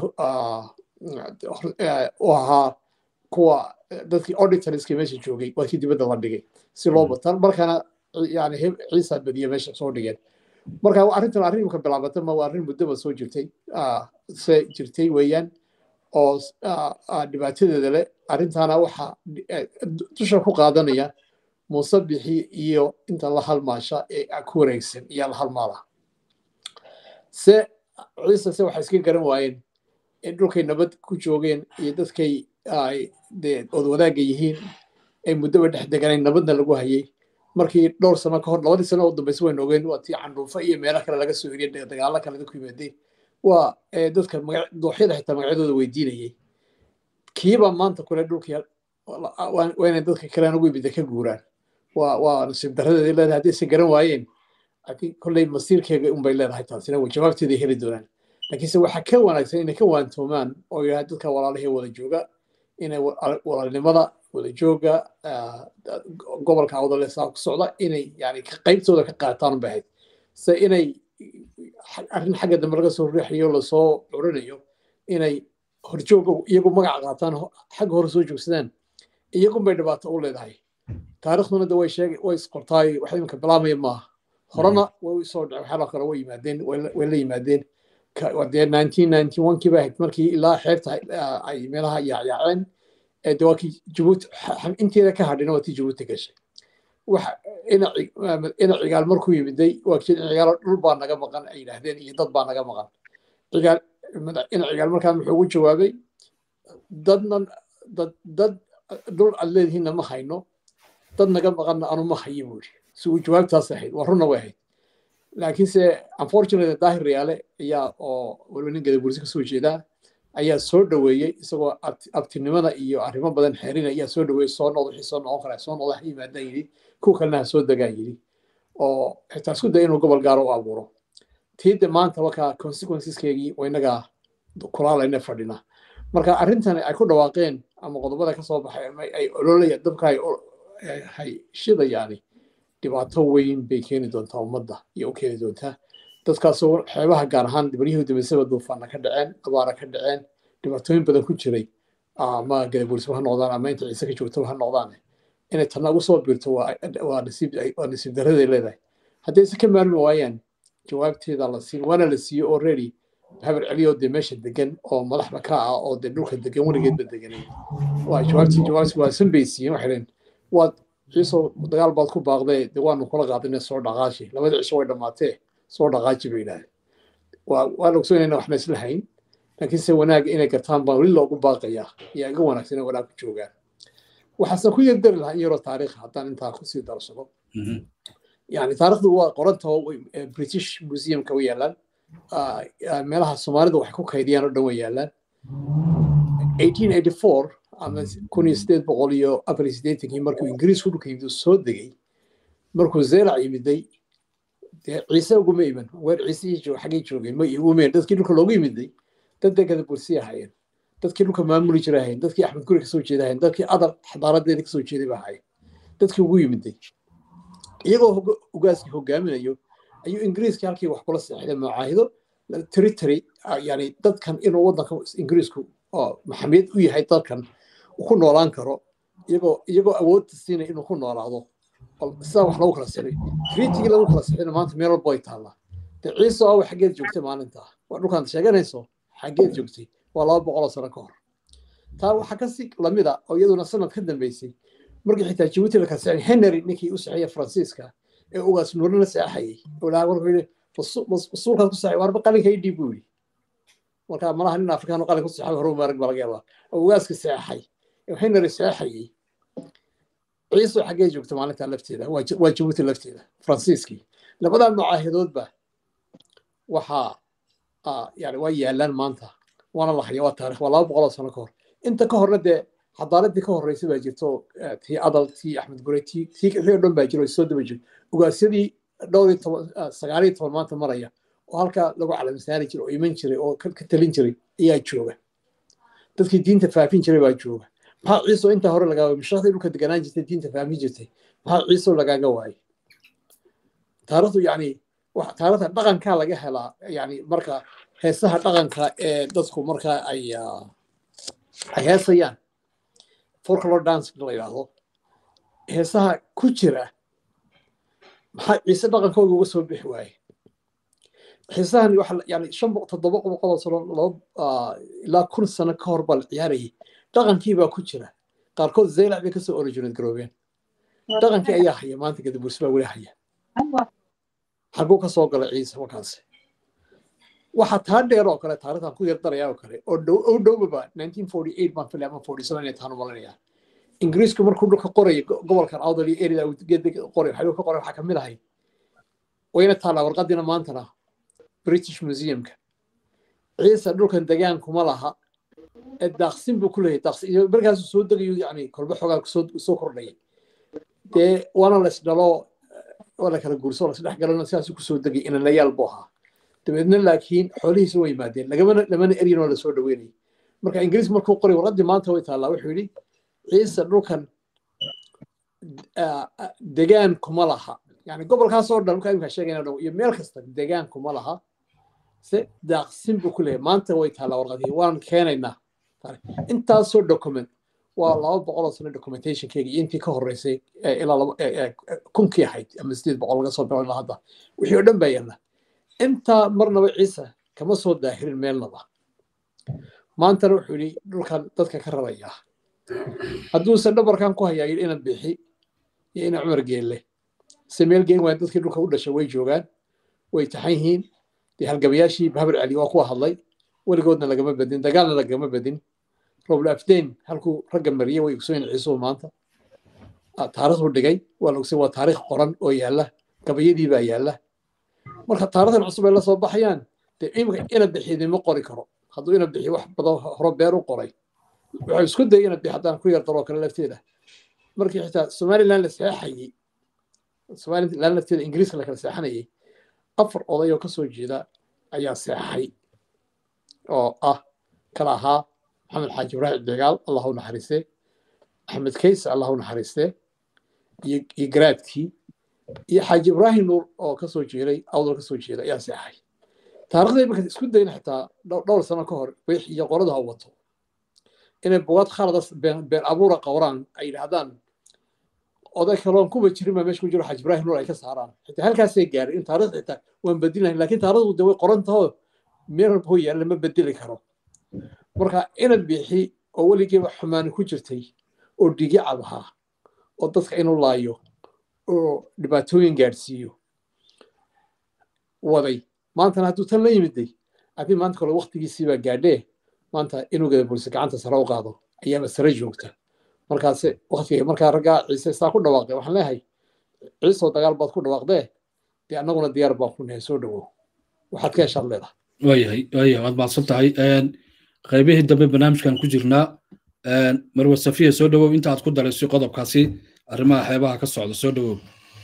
Speaker 2: u ahaa kuwa dadkii auditorska meesha joogay waa kii dibadda la dhigay si loo bataan markana yani ciisa badiya meesha soo dhigeen marka arrintan arrin imka bilaabata ma waa arrin muddoba soo jirtay se jirtay weeyaan oo dhibaatadeeda leh arrintaana waxa dusha ku qaadanaya musabixi iyo inta la halmaasha ee ku wareegsan iyo la halmaala se ciise se waxay iska garan waayeen in dhulkay nabad ku joogeen iyo dadkay dee odwadaagga yihiin ay muddoba dhex deganeen nabadna lagu hayay markii dhowr sano ka hor labadii sano oo dambaysa waynu ogeen waa tii candhuufa iyo meelo kale laga soo eriyay dagaalo kale dadku yimaadeen waa dadka dooxyada xitaa magacyadooda weydiinayay kiiba maanta kule dhulkii waa inay dadka kalean ugu imida ka guuraan waa waa nasiib daradeeda leedahay haddii se garan waayeen laakiin kolley masiirkeega unbay leedahay taasina way jawaabteeday heli doonaan laakiinse waxaa ka wanaagsan inay ka waantoomaan oo yidhaha dadka walaalahee wada jooga inay walaalnimada wada jooga gobolka awdale saa ku socda inay yani qaybtooda ka qaataan bay ahayd se inay arrin xagga dambe laga soo riixayo lasoo curinayo inay horjooga iyagu magaca qaataan xagga hore soo joogsadaan iyagun bay dhibaato u leedahay taariikhduna de way sheegay way isqortaay wax iminka bilaamaya maaha horena way soo dhacay waxyaala kale way yimaadeen way la yimaadeen dee nineteen ninety one kii ba ahayd markii ilaa xeebta ay meelaha yaacyaaceen de waa kii jabuuti inteeda ka hadhina waa tii jabuuti gashay waxa ina cigaal markuu yimiday waa kii cigaal dhul baa naga maqan ay yidhaahdeen iyo dad baa naga maqan cigaal ina cigaal markaa muxuu ugu jawaabay dadna dad dad dhul aad leedihiinna ma hayno dad naga maqanna anu ma hayo buu yidhi si uu jawaabtaas ahayd waa runna way ahayd laakiinse unfortunately daahir riyaale ayaa oo waliba nin gadabursi ka soo jeedaa ayaa soo dhoweeyey isagoo abtinimada iyo arrimo badan xeerina ayaa soo dhoweeyey soo noqdo wixii soo noqon karaa soo noqdo ha yimaadaan yidhi kuwa kalena ha soo degaan yidhi oo xitaa isku daya inuu gobol gaaro u abuuro tiide maanta wakaa consequenceskeegii waa inagaa kulaalayna fadhina marka arrintan ay ku dhawaaqeen ama qodobada ka soo baxay ama ay ololaya dabka hay shidayaani dhibaato weyn bay keeni doontaa ummadda iyo u keeni doontaa dadkaasoo xeebaha gaar ahaan baryihii dambeysaba duufaana ka dhaceen abaara ka dhaceen dhibaatooyin badan ku jiray ama gadabuursaba ha noqdaan ama inta ciise ka joogtaba ha noqdaan inay tanna ugu soo biirto waa nasiib daraday leedahay haddii se ka maarmi waayaan jawaabteeda la siin waana la siiyo already habar celiyo dee meesha degan oo madaxda ka ah oo dee dhulka degan weligeedba deganay waa jawaabtii jawaabtii waa san bay siiyeen waxay dhaheen waad ciisoo dagaal baad ku baaqdee dee waanu kula qaadinay soo dhaqaashi labadii cisho way dhammaatee soo dhaqaaji bay yidhahdeen waa waan ogsoonayna waxna isla hayn laakiinse wanaaga inay gartaan baa weli loogu baaqayaa yaa iga wanaagsan inay wanaag ku joogaan waxaase ku yardari lahaa in yaroo taariikh haddaan intaa kusii darsado yani taarikhdu waa qorantao british museumka way yaalaan meelaha soomaalidu waxay ku kaydiyaan oo dhan way yaalaan ama kun iyo sideed boqol iyo afar iyo siddeetankii markuu ingiriisku dhulka yimid soo degay markuu zeelac yimiday dee ciise uguma iman weer ciisihii xaggay joogeen ma uguma dadkii dhulka loogu yimiday dad degada bursi ahaayeen dadkii dhulka maamuli jira ahayen dadkii axmed guri kasoo jeeda ahayen dadkii adar xadaaradeeda kasoo jeeday ba ahayen dadkii ugu yimiday iyagoo ugaaskii hogaaminayo ayuu ingiriiskii halkii wax kula seexday macaahido territory yani dadkan inuu waddanka ingiriisku maxamiyad u yahay dadkan ku noolaan karo iyagoo iyagoo awoodta siinaya inuu ku noolaado sidaa wax lagu kala sixay treatigii lagu kala sixayna maanta meel walba way taallaa dee ciise awa xaggeed joogtay maalintaa waa dhulkaan sheeganayso xaggeed joogtay waa laba boqoloo sano ka hor taa waxaa kasi lamida oo iyaduna sanad ka dambeysay markii xitaa jabuuti la kala sixay henry ninkii u saxeeya faransiiska ee ugaas nuurina seexayay olaa markuu yidhi rasuulkaad ku saxay warba qalinka ii dhiib buu yidhi marka malaha nin afrikaan qalin ku saxay hore maarag baa laga yaabaa oo ugaaska seexay henry seexayay ciise xaggee joogta maalinta lafteeda waa jabuuti lafteeda faransiiskii labadaa macaahidoodba waxaa yani waa yaalaan maanta waana la haya waa taarikh waa laba boqoloo sano ka hor inta ka horna dee xadaaradii ka horreysay baa jirto tii adal tii axmed gure tii tii wixii o dhan baa jiro soo daba jiro ugaasyadii dhowr iyo toban sagaal iyo toban maanta maraya oo halkaa lagu calamisaari jiray oo iman jiray oo ka talin jiray ayaa jooga dadkii diinta faafin jiray baa jooga maxaa ciiso intaa hore lagaa waayay mashaqdii dhulka deganaan jirtay diinta faafin jirtay maxaa ciiso lagaaga waayay taarikhdu yani taarikhda dhaqankaa laga helaa yani marka heesaha dhaqanka ee dadku markaa ay ay heesayaan folklore dance la yidhaahdo heesaha ku jira maxaa ciise dhaqankooda uga soo bixi waaye heesahan waxa yani shan toddoba boqoloo sano laba ilaa kun sano ka hor baa la ciyaarayay dhaqankii baa ku jira qaarkood zaylac bay kasoo originate garoobeen dhaqankii ayaa haya maanta gadabursi baa weli haya xaguu ka soo galay ciise wakaasi waxaa taa dheer oo kale taarikhdan ku yardaraya oo kale oo dhow oo dhowbaba nineteen forty eight baan filay ama forty seven inay taanu malanaya ingiriisku markuu dhulka qorayay gobolkan awdal iyo erida qoray waxay ka qoray waxaa kamid ahay wayna taallaa warqadiina maantana british museumka ciise dhulkan degaan kuma laha ee daaqsin buu ku leeyahay daaqsin iyo markaasuu soo degayo yani kolba xoogaa soo kordhayay dee waana la isdhalo waa la kala guurso la isdhex galana sidaasuu kusoo degay inanayaal buu ahaa dabeedna laakiin xoolihiisa way yimaadeen lagamana lamana eryin oo lasoo dhaweynayay marka ingiriis markuu qoray warqaddii maanta way taallaa wuxuu yidhi ciise dhulkan degaan kuma laha yani gobolkaasoo dhan markaa imkaa sheegayna dhan iyo meel kasta degaan kuma laha se daaqsin buu ku leeyahay maanta way taallaa warqadihii waan keenaynaa intaasoo document waa laba boqol oo sano documentationkeyga iyo intii ka horreysay ilaa kunkii ahayd ama sideed boqol laga soo bilaabo ilaa hadda wixii oo dhan baa yaalla intaa marnaba ciise kama soo daahirin meelnaba maantana wuxuu yidhi dhulkan dadka ka rarayaa hadduusan dhabarkan ku hayaa yidhi inaad bixi iyo ina cumar geelle se meel geen waaya dadkii dhulka u dhashay way joogaan way taxan yihiin dee halgabayaashii bahabar cali waa kuwa hadlay weligoodna lagama badin dagaalna lagama badin roble afdeyn halkuu ragga mariyey way ogsoyn ciisuhu maanta taarikhdu dhigay waa la ogsay waa taarikh qoran oo yaalla gabayadii baa yaalla marka taarikhdan cusub ay la soo baxayaan dee imika ina bixidima qori karo hadduu ina bixi wax badan hore beer u qoray wuxuu isku dayay ina bixi haddaan ku yar daroo kale lafteeda markii xitaa somaliland la seexayey somaliland lafteeda ingiriiska la kala seexanayay afar oday oo ka soo jeeda ayaa seexay oo ah kala ahaa maxamed xaaji ibraahim degaal allah u naxariiste axmed kayse allah u naxariiste iyo garaadkii iyo xaaji ibraahim nuur oo ka soo jeeday awdal ka soo jeeda ayaa seexay taarikhday marka isku dayna xitaa dhowr sano ka hor wix iyo qorada ha wato inay bugaad khaladas been abuura qowraan ay yidhaahdaan oday kaloon kuba jirin baa meesha ku jiro xaaji ibraahim nuur ay ka saaraan xitaa halkaasay gaaray in taarikh xitaa waan bedin lahayn laakiin taarikhdu de way qoran taho meel walba hoo yaalla ma bedeli karo marka inad bixi oo weligeeba xumaani ku jirtay oo dhigi cab ahaa oo dadka inuu laayo oo dhibaatooyin gaadhsiiyo waday maantana hadduu tan la yimiday haddii maanta kale waktigiisii baa gaadhee maanta inuu gada bulse gacanta sare u qaado ayaaba sare joogta markaase waktiga markaa raggaa ciise saa ku dhawaaqday waxaan leeyahay ciisoo dagaal baad ku dhawaaqdee dee annaguna diyaar baan ku nahay soo dhowow waxaad ka heshaad leedahay
Speaker 1: waayahay waayahay waad mahadsan tahay qaybihii dambe barnaamijkan ku jirnaa marwa safiya soo dhowow inta aad ku daraysay qodobkaasi arrimaha xeebaha ka socda soo dhowow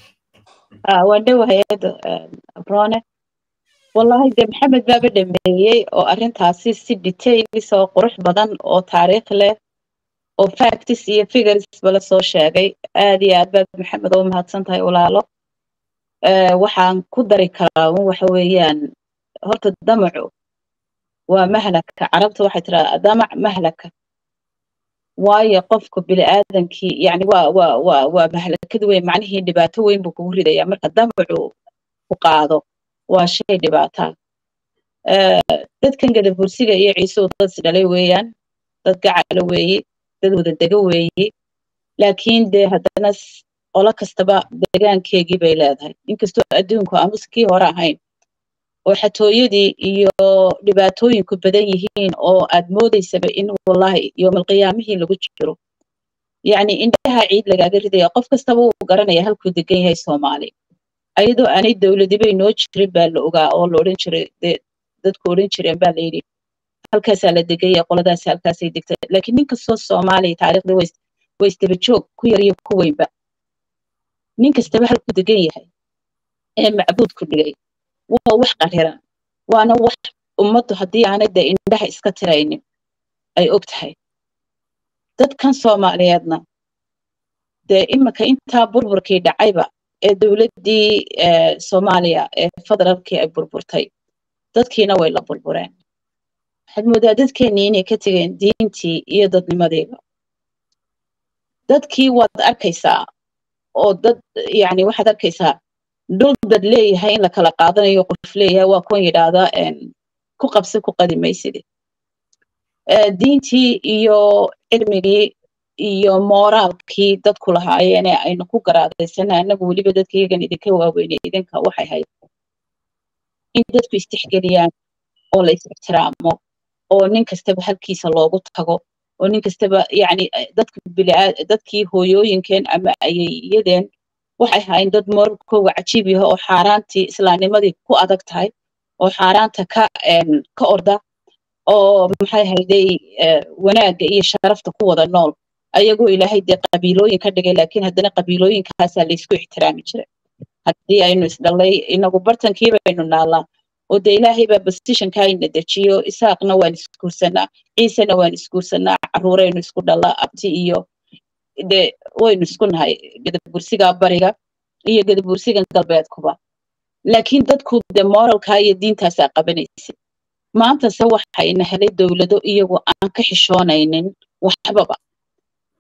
Speaker 4: waan dhowahay abrone wallahi de maxamed baaba dhameeyey oo arrintaasi si details oo qurux badan oo taariikh leh oo factis iyo figuresba la soo sheegay aad iyo aad baad maxamed oo mahadsan tahay walaalo waxaan ku dari karaa un waxa weeyaan horta damacu waa mahlaka carabta waxay tiraa damac mahlaka waayo qofka bini'aadankii yani waa waa waa waa mahlakad weyn macnihii dhibaato weyn buu kugu ridaya marka damacu ku qaado waa shay dhibaataa dadkan gadabursiga iyo ciisuhu dad isdhalay weeyaan dad gacalo weeye dad wada dego weeye laakiin dee haddana qolo kastaba degaankeegii bay leedahay inkastoo adduunku amus kii hore ahayn oo xatooyadii iyo dhibaatooyinku badan yihiin oo aad moodaysaba in wallahi yoomalqiyaamihii lagu jiro yacni indhaha ciid lagaaga ridaya qof kastaba wuu garanaya halkuu degan yahay soomaali ayadoo aanay dowladibay noo jirin baa la ogaa oo la odhan jiray dadku odhan jireen baa layidhi halkaasaa la degaya qoladaas halkaasay degta laakiin nin kastoo soomaaliya taariikhda way isdaba joog ku yar iyo ku weynba nin kastaba halkuu degan yahay ee macbuudku dhigay waa wax qariran waana wax ummaddu haddii aanay dee indhaha iska tiraynin ay og tahay dadkan soomaaliyeedna dee iminka intaa burburkii dhacayba ee dowladdii soomaaliya ee federaalkii ay burburtay dadkiina way la burbureen waxaad moodaa dadkeennii inay ka tegeen diintii iyo dadnimadiiba dadkii waad arkaysaa oo dad yani waxaad arkaysaa dhul dad leeyahay in la kala qaadanayo qof leeyahay waa kuwan yidhaahda ku qabsi ku qadi maysidi diintii iyo cilmigii iyo mooraalkii dadku lahaayeene aynu ku garaadaysana annagu weliba dadka iyagan idinka waaweynay idinka waxay hayd in dadku istixgeliyaan oo la is-ixtiraamo oo nin kastaba halkiisa loogu tago oo nin kastaba yani dadka dadkii hooyooyinkeen ama ayayiyadeen waxay ahaayeen dad mooralkooga cajiib yaho oo xaaraantii islaamnimadii ku adag tahay oo xaaraanta ka ka orda oo maxay hayday wanaagga iyo sharafta ku wada nool ayagoo ilaahay dee qabiilooyin ka dhigay laakiin haddana qabiilooyinkaasaa laysku ixtiraami jiray haddii aynu isdhalay inagu bartankii baynu naalaa oo dee ilaahay baa positionka ayna dejiyo isaaqna waan isguursanaa ciisena waan isguursanaa caruuraynu isku dhalaa abti iyo de waynu isku nahay gadabursiga bariga iyo gadabursigan galbeedkuba laakiin dadku de moralka iyo diintaasaa qabanaysa maantase waxayna helay dowlado iyagoo aan ka xishoonaynin waxbaba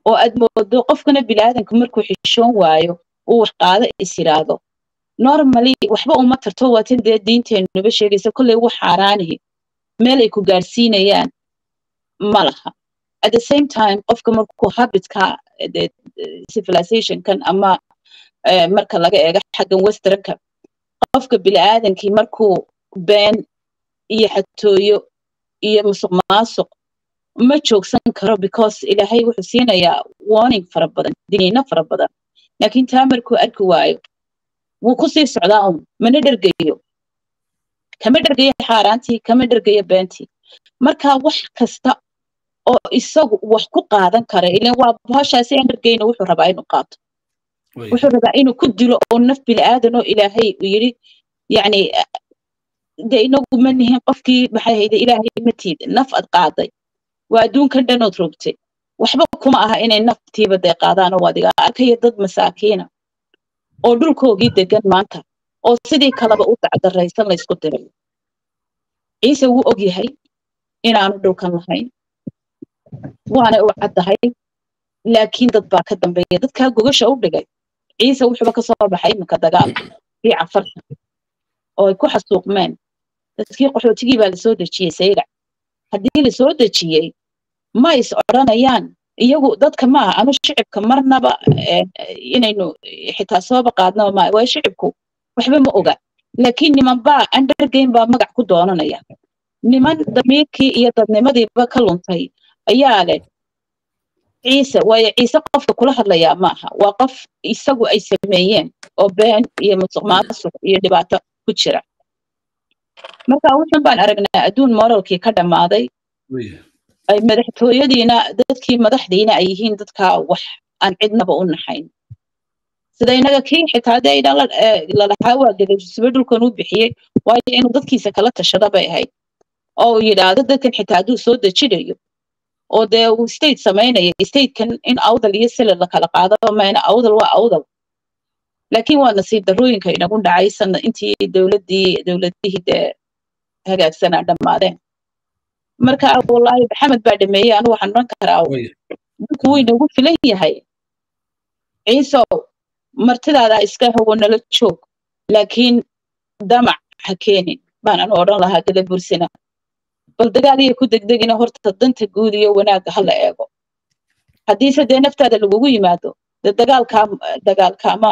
Speaker 4: oo aad moodo qofkana bilaadanka markuu xishoon waayo uu wax qaado is yiraahdo normally waxba uma tarto waatin dee diinteenuba sheegaysa kolley wax xaaraanihi meel ay ku gaarsiinayaan ma laha at the same time qofka markuu habitka civilizationkan ama marka laga eego xaggan westernka qofka bini'aadankii markuu been iyo xatooyo iyo musuq maasuq ma joogsan karo because ilaahay wuxuu siinayaa warning fara badan diniino fara badan laakiin taa markuu arki waayo wuu kusii socdaa un mana dhergayo kama dhergayo xaaraantii kama dhergayo beentii marka wax kasta oo isagu wax ku qaadan kara ilan waa bahashaasi aan dhergayna wuxuu rabaa inuu qaato wuxuu rabaa inuu ku dilo oo naf bilaadan oo ilaahay uu yidhi yacni dee inagu ma nihin qofkii maxay hayde ilaahay matiid naf ad qaaday waa adduunkan dhanood rogtay waxba kuma aha inay naftiiba dee qaadaan oo adiga arkaya dad masaakiina oo dhulkoogii degan maanta oo sidii kaleba u dacdaraysan laysku diray ciise wuu og yahay inaanu dhulkan lahayn waana u caddahay laakiin dad baa ka dambeeya dadkaa gogasha u dhigay ciise wuxuuba ka soo baxay iminka dagaal kii cafarta oo ay ku xasuuqmeen dadkii qaxootigii baa lasoo dejiyey saylac haddii lasoo dejiyey ma is odhanayaan iyagu dadka maaha anu shicibka marnaba inaynu xitaa sooba qaadnaba maaha waayo shicibku waxba ma oga laakiin niman baa undergame baa magac ku doonanaya niman damiirkii iyo dadnimadiiba ka luntay ayaa leh ciise waayo ciise qofka kula hadlayaa maaha waa qof isagu ay sameeyeen oo been iyo musuq maasuq iyo dhibaato ku jira marka wuxun baan aragnaa adduun moralkii ka dhammaaday ay madaxtooyadiina dadkii madaxdiina ay yihiin dadkaa wax aan cidnaba u naxayn sida inaga kii xitaa dee lalahaa waa gadajisba dhulkan u bixiyey waayo inuu dadkiisa kala tashada bay ahayd oo uu yidhaahdo dadkan xitaa hadduu soo dejinayo oo dee uu state samaynaya statekan in awdal iyo sila la kala qaado mayna awdal waa awdal laakiin waa nasiib darooyinka inagu dhacay sana intii dowladdii dowladihii dee hagaagsanaa dhammaadeen marka wallaahi maxamed baa dhameeyey anu waxaan oran karaa dhulku wuu inagu filan yahay ciisow martidaada iska hawo nala joog laakiin damac ha keenin baan anu odhan lahaa gada bursina bal dagaal iyo ku degdegina horta danta guud iyo wanaagga hala eego haddiise dee naftaada lagugu yimaado dee dagaalkaa dagaal kaama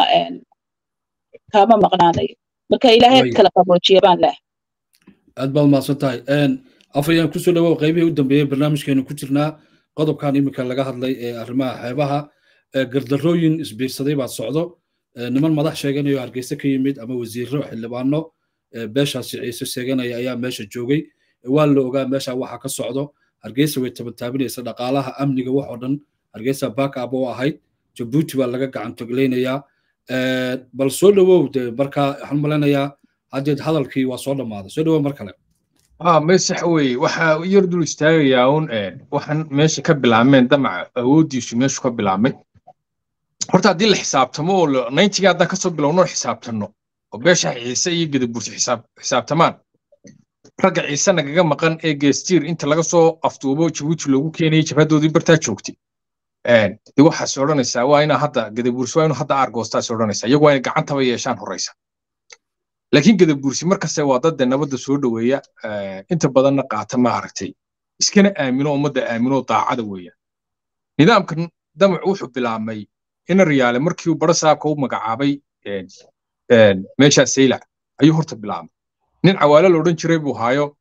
Speaker 4: kaama maqnaanayo marka ilaahay kala qaboojiya baan leh
Speaker 1: aad baad mahadsan tahay afayaan kusoo dhawow qaybihii u dambeeyey barnaamijkeenu ku jirnaa qodobkan iminka laga hadlay ee arrimaha xeebaha gardarooyin isbiirsaday baa socdo niman madax sheeganayo hargeysa ka yimid ama wasiiro xildhibaano beeshaasi ciise sheeganaya ayaa meesha joogay waa la ogaa meesha waxa ka socdo hargeysa way tabantaabinaysa dhaqaalaha amniga wax oo dhan hargeysa backab oo ahayd jabuuti baa laga gacan toglaynayaa bal soo dhawow de marka waxaan malaynayaa haddeed hadalkii waa soo dhammaaday soo dhawow mar kale
Speaker 3: ah mesax weye waxaa yar dul istaagayaa un waxaan meesha ka bilaabmeen damaca awooddiisu meeshu ka bilaabmay horta haddii la xisaabtamo oo nayntiga haddaan kasoo bilowno xisaabtanno oo beesha ciise iyo gadabursi xisaabtamaan ragga ciise nagaga maqan ee geestiir inta laga soo afduubo jabuuti loogu keenayay jabhadoodii bartaa joogtay de waxaas odhanaysaa waa inaa hadda gadabursi waa inuu hadda aargoostaas odhanaysaa iyagu waa inay gacantaba yeeshaan horeysa laakiin gadabursi markaste waa dad dee nabadda soo dhoweeya inta badanna qaata ma aragtay iskana aamino ummadda aamino daacada weeyaan nidaamkan damacu wuxuu bilaabmay ina riyaale markii uu barasaabka u magacaabay meeshaa saylac ayuu horta bilaabmay nin cawaale la odhan jiray buu haayo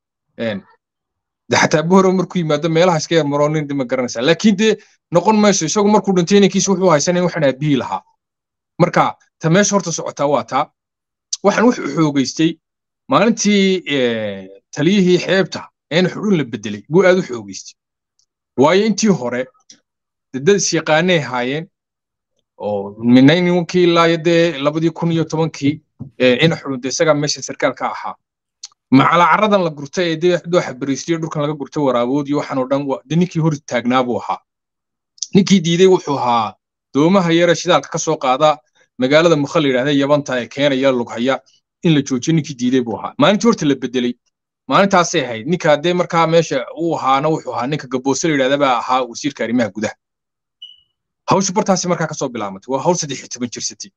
Speaker 3: de xataa buhoro markuu yimaado meelaha iska yar maroo nin dima garanaysaa laakiin dee noqon mayso isagu markuu dhintay inankiisa wuxuu haysanay waxaan aabihi lahaa marka ta meesha horta socotaa waa taa waxaan wuxuu xoogaystay maalintii taliyihii xeebta een xudhun la bedelay buu aad u xoogaystay waayo intii hore dad isyaqaanay haayeen oo ninkii ilaa dee labadii kun iyo tobankii ina xudhun de isagaa meesha sarkaalka ahaa macala caradan la gurtay ee dee dooxa bariisliyo dhulkan laga gurtay waraabood iyo waxaan oo dhan de ninkii hor taagnaa buu ahaa ninkii diiday wuxuu ahaa doomaha yare shidaalka ka soo qaada magaalada mukha la yidhahda yabanta ee keenaya lughaya in la joojiyo ninkii diiday buu ahaa maalintii horta la bedelay maalintaasay ahayd ninka dee markaa meesha uu ahaana wuxuu ahaa ninka gaboose la yidhahda baa ahaa wasiirka arrimaha gudaha hawshu bartaasi markaa kasoo bilaamatay waa hawl saddex iyo toban jirsatay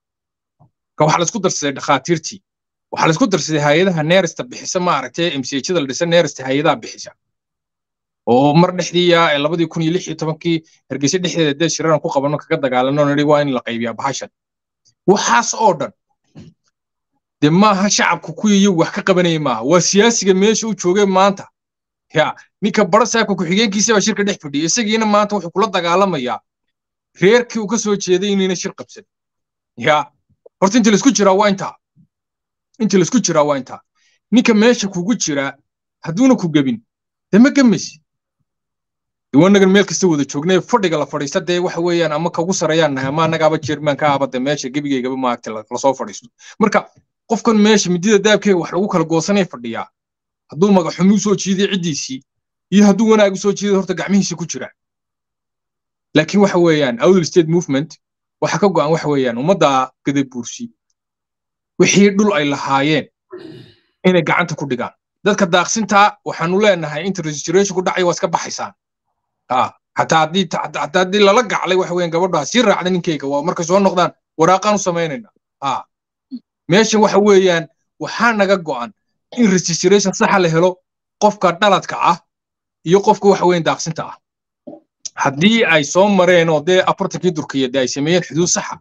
Speaker 3: ka waxaa laisku darsaday dhakhaatiirtii waxaa laisku darsaday hay-adaha neerista bixisa maaragtay mchda la dhisa neerista hay-adaha bixisa oo mar dhexdiiya labadii kun iyo lix iyo tobankii hargeysa dhexdeeda dee shiraan ku qabanno kaga dagaalano nidhi waa in la qaybiyaa bahashan waxaas oo dhan dee maaha shacabku kuwii iyagu wax ka qabanaya maaha waa siyaasiga meesha u joogay maanta ya ninka barasaabka ku-xigeenkiisa baa shirka dhex fadhiya isagiina maanta wuxuu kula dagaalamayaa reerkii uu ka soo jeeday inayna shir qabsan ya horta inta laisku jiraa waa intaa inta laisku jiraa waa intaa ninka meesha kugu jiraa hadduuna ku gebin dee ma gemaysi diwaanagan meel kasta wada joognay fadhiga la fadhiista dee waxa weeyaan ama kagu sarayaan nahay ama annagaaba jeermaan ka abada meesha gebigaygaba maagta lasoo fadhiisto marka qofkan meesha midida daabkeega wax lagu kala goosanay fadhiyaa hadduu magaxumi u soo jiiday ciddiisii iyo hadduu wanaag u soo jiiday horta gacmihiisa ku jira laakiin waxa weeyaan outl state movement waxa ka go'an waxa weeyaan ummadda gadabuursi wixii dhul ay lahaayeen inay gacanta ku dhigaan dadka daaqsintaa waxaanu leenahay inta registration ku dhacay waa iska baxaysaan hataa haddii hataa haddii lala gaclay waxa weeyaan gabadha sii raacda ninkayga waa markay soo noqdaan waraaqaan u samaynayna meeshan waxa weeyaan waxaa naga go'an in registration saxa la helo qofka dhaladka ah iyo qofka waxa weeyaan daaqsinta ah haddii ay soo mareen oo dee afartankii durkiya dee ay sameeyeen xuduud saxa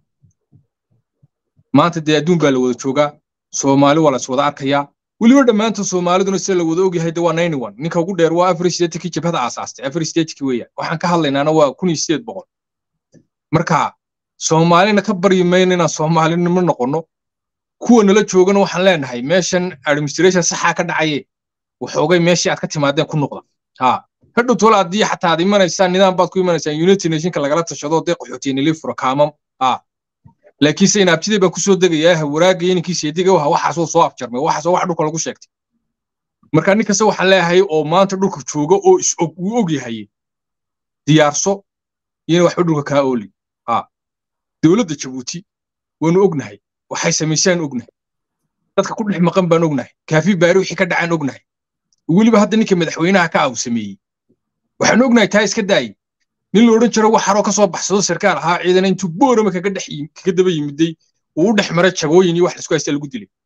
Speaker 3: maanta dee adduun baa la wada joogaa soomaali waa la is wada arkayaa weliba dhammaantood soomaaliduna sida la wada ogyahay de waa ninety one ninka ugu dheer waa afar sideetkii jabhada aasaastay afar sideetkii weeyaan waxaan ka hadlaynaana waa kun iyo sideed boqol marka soomaalina ka baryi mayno inaan soomaalinimo noqonno kuwa nala joogana waxaan leenahay meeshan administration saxaa ka dhacaye waxoogay meeshii aad ka timaadeen ku noqda ha hadhow tola haddii xataa aad imanaysaan nidaam baad ku imanaysaan united nationka lagala tashado dee qaxootiyanili furo kaamam ha laakiin se inaabtidee baan kusoo degayaa waraagaya ninkiisa ediga waxa waxaasoo soo afjarmay waxaasoo wax dhulka lagu sheegtay marka nin kasta waxaan leeyahay oo maanta dhulka jooga oo is og uu og yahay diyaarso iyona waxba dhulka kaa ooli ha dowladda jabuuti waanu ognahay waxay samaysaan ognahay dadka ku dhex maqan baan ognahay kaafi baari wixii ka dhacaan ognahay weliba hadda ninka madaxweynaha ka aw sameeyey waxaan ognahay taa iska daayey nin la odhan jiro wax haroo ka soo baxsado sarkaal ahaa ciidana intuu boorama kaga dhex kaga daba yimiday uu u dhex maray jagooyin iyo wax laisku haysta lagu dilay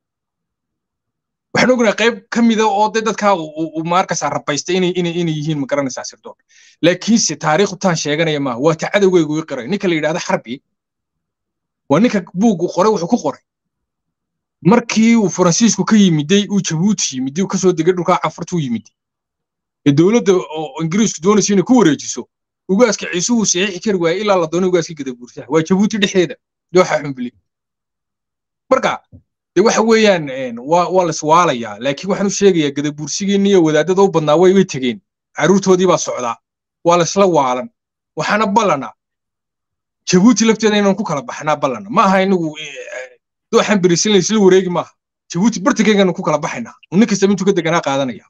Speaker 3: waxaan ognahay qayb ka mida oo dee dadkaa uu maarkasaa rabaystay inay inay inay yihiin ma garanaysaa sirdoon laakiinse taariikhu taan sheeganaya maaha waa ta cadowgaygu i qiray ninka la yidhahda xarbi waa ninka buuggu qoray wuxuu ku qoray markii uu faransiisku ka yimiday uu jabuuti yimiday uu kasoo degay dhulkaa cafartuu yimiday ee dowladda oo ingiriisku doonaysa inay ku wareejiso ugaaska ciisuhu saxiixi kari waayey ilaa la doonay ugaaskii gadabuursaha waa jabuuti dhexdeeda dooxa xumbili marka de waxa weeyaan waa waa la iswaalayaa laakiin waxaan u sheegayaa gadabuursigiinni iyo wadaadada u badnaa way way tegeen carruurtoodii baa socdaa waa la isla waalan waxaana ballana jabuuti lafteeda inaan ku kala baxnaa ballana ma aha inagu dooxan berisin la isla wareegi maaha jabuuti bartankeyganu ku kala baxaynaa nin kastaba intuu ka deganaa qaadanaya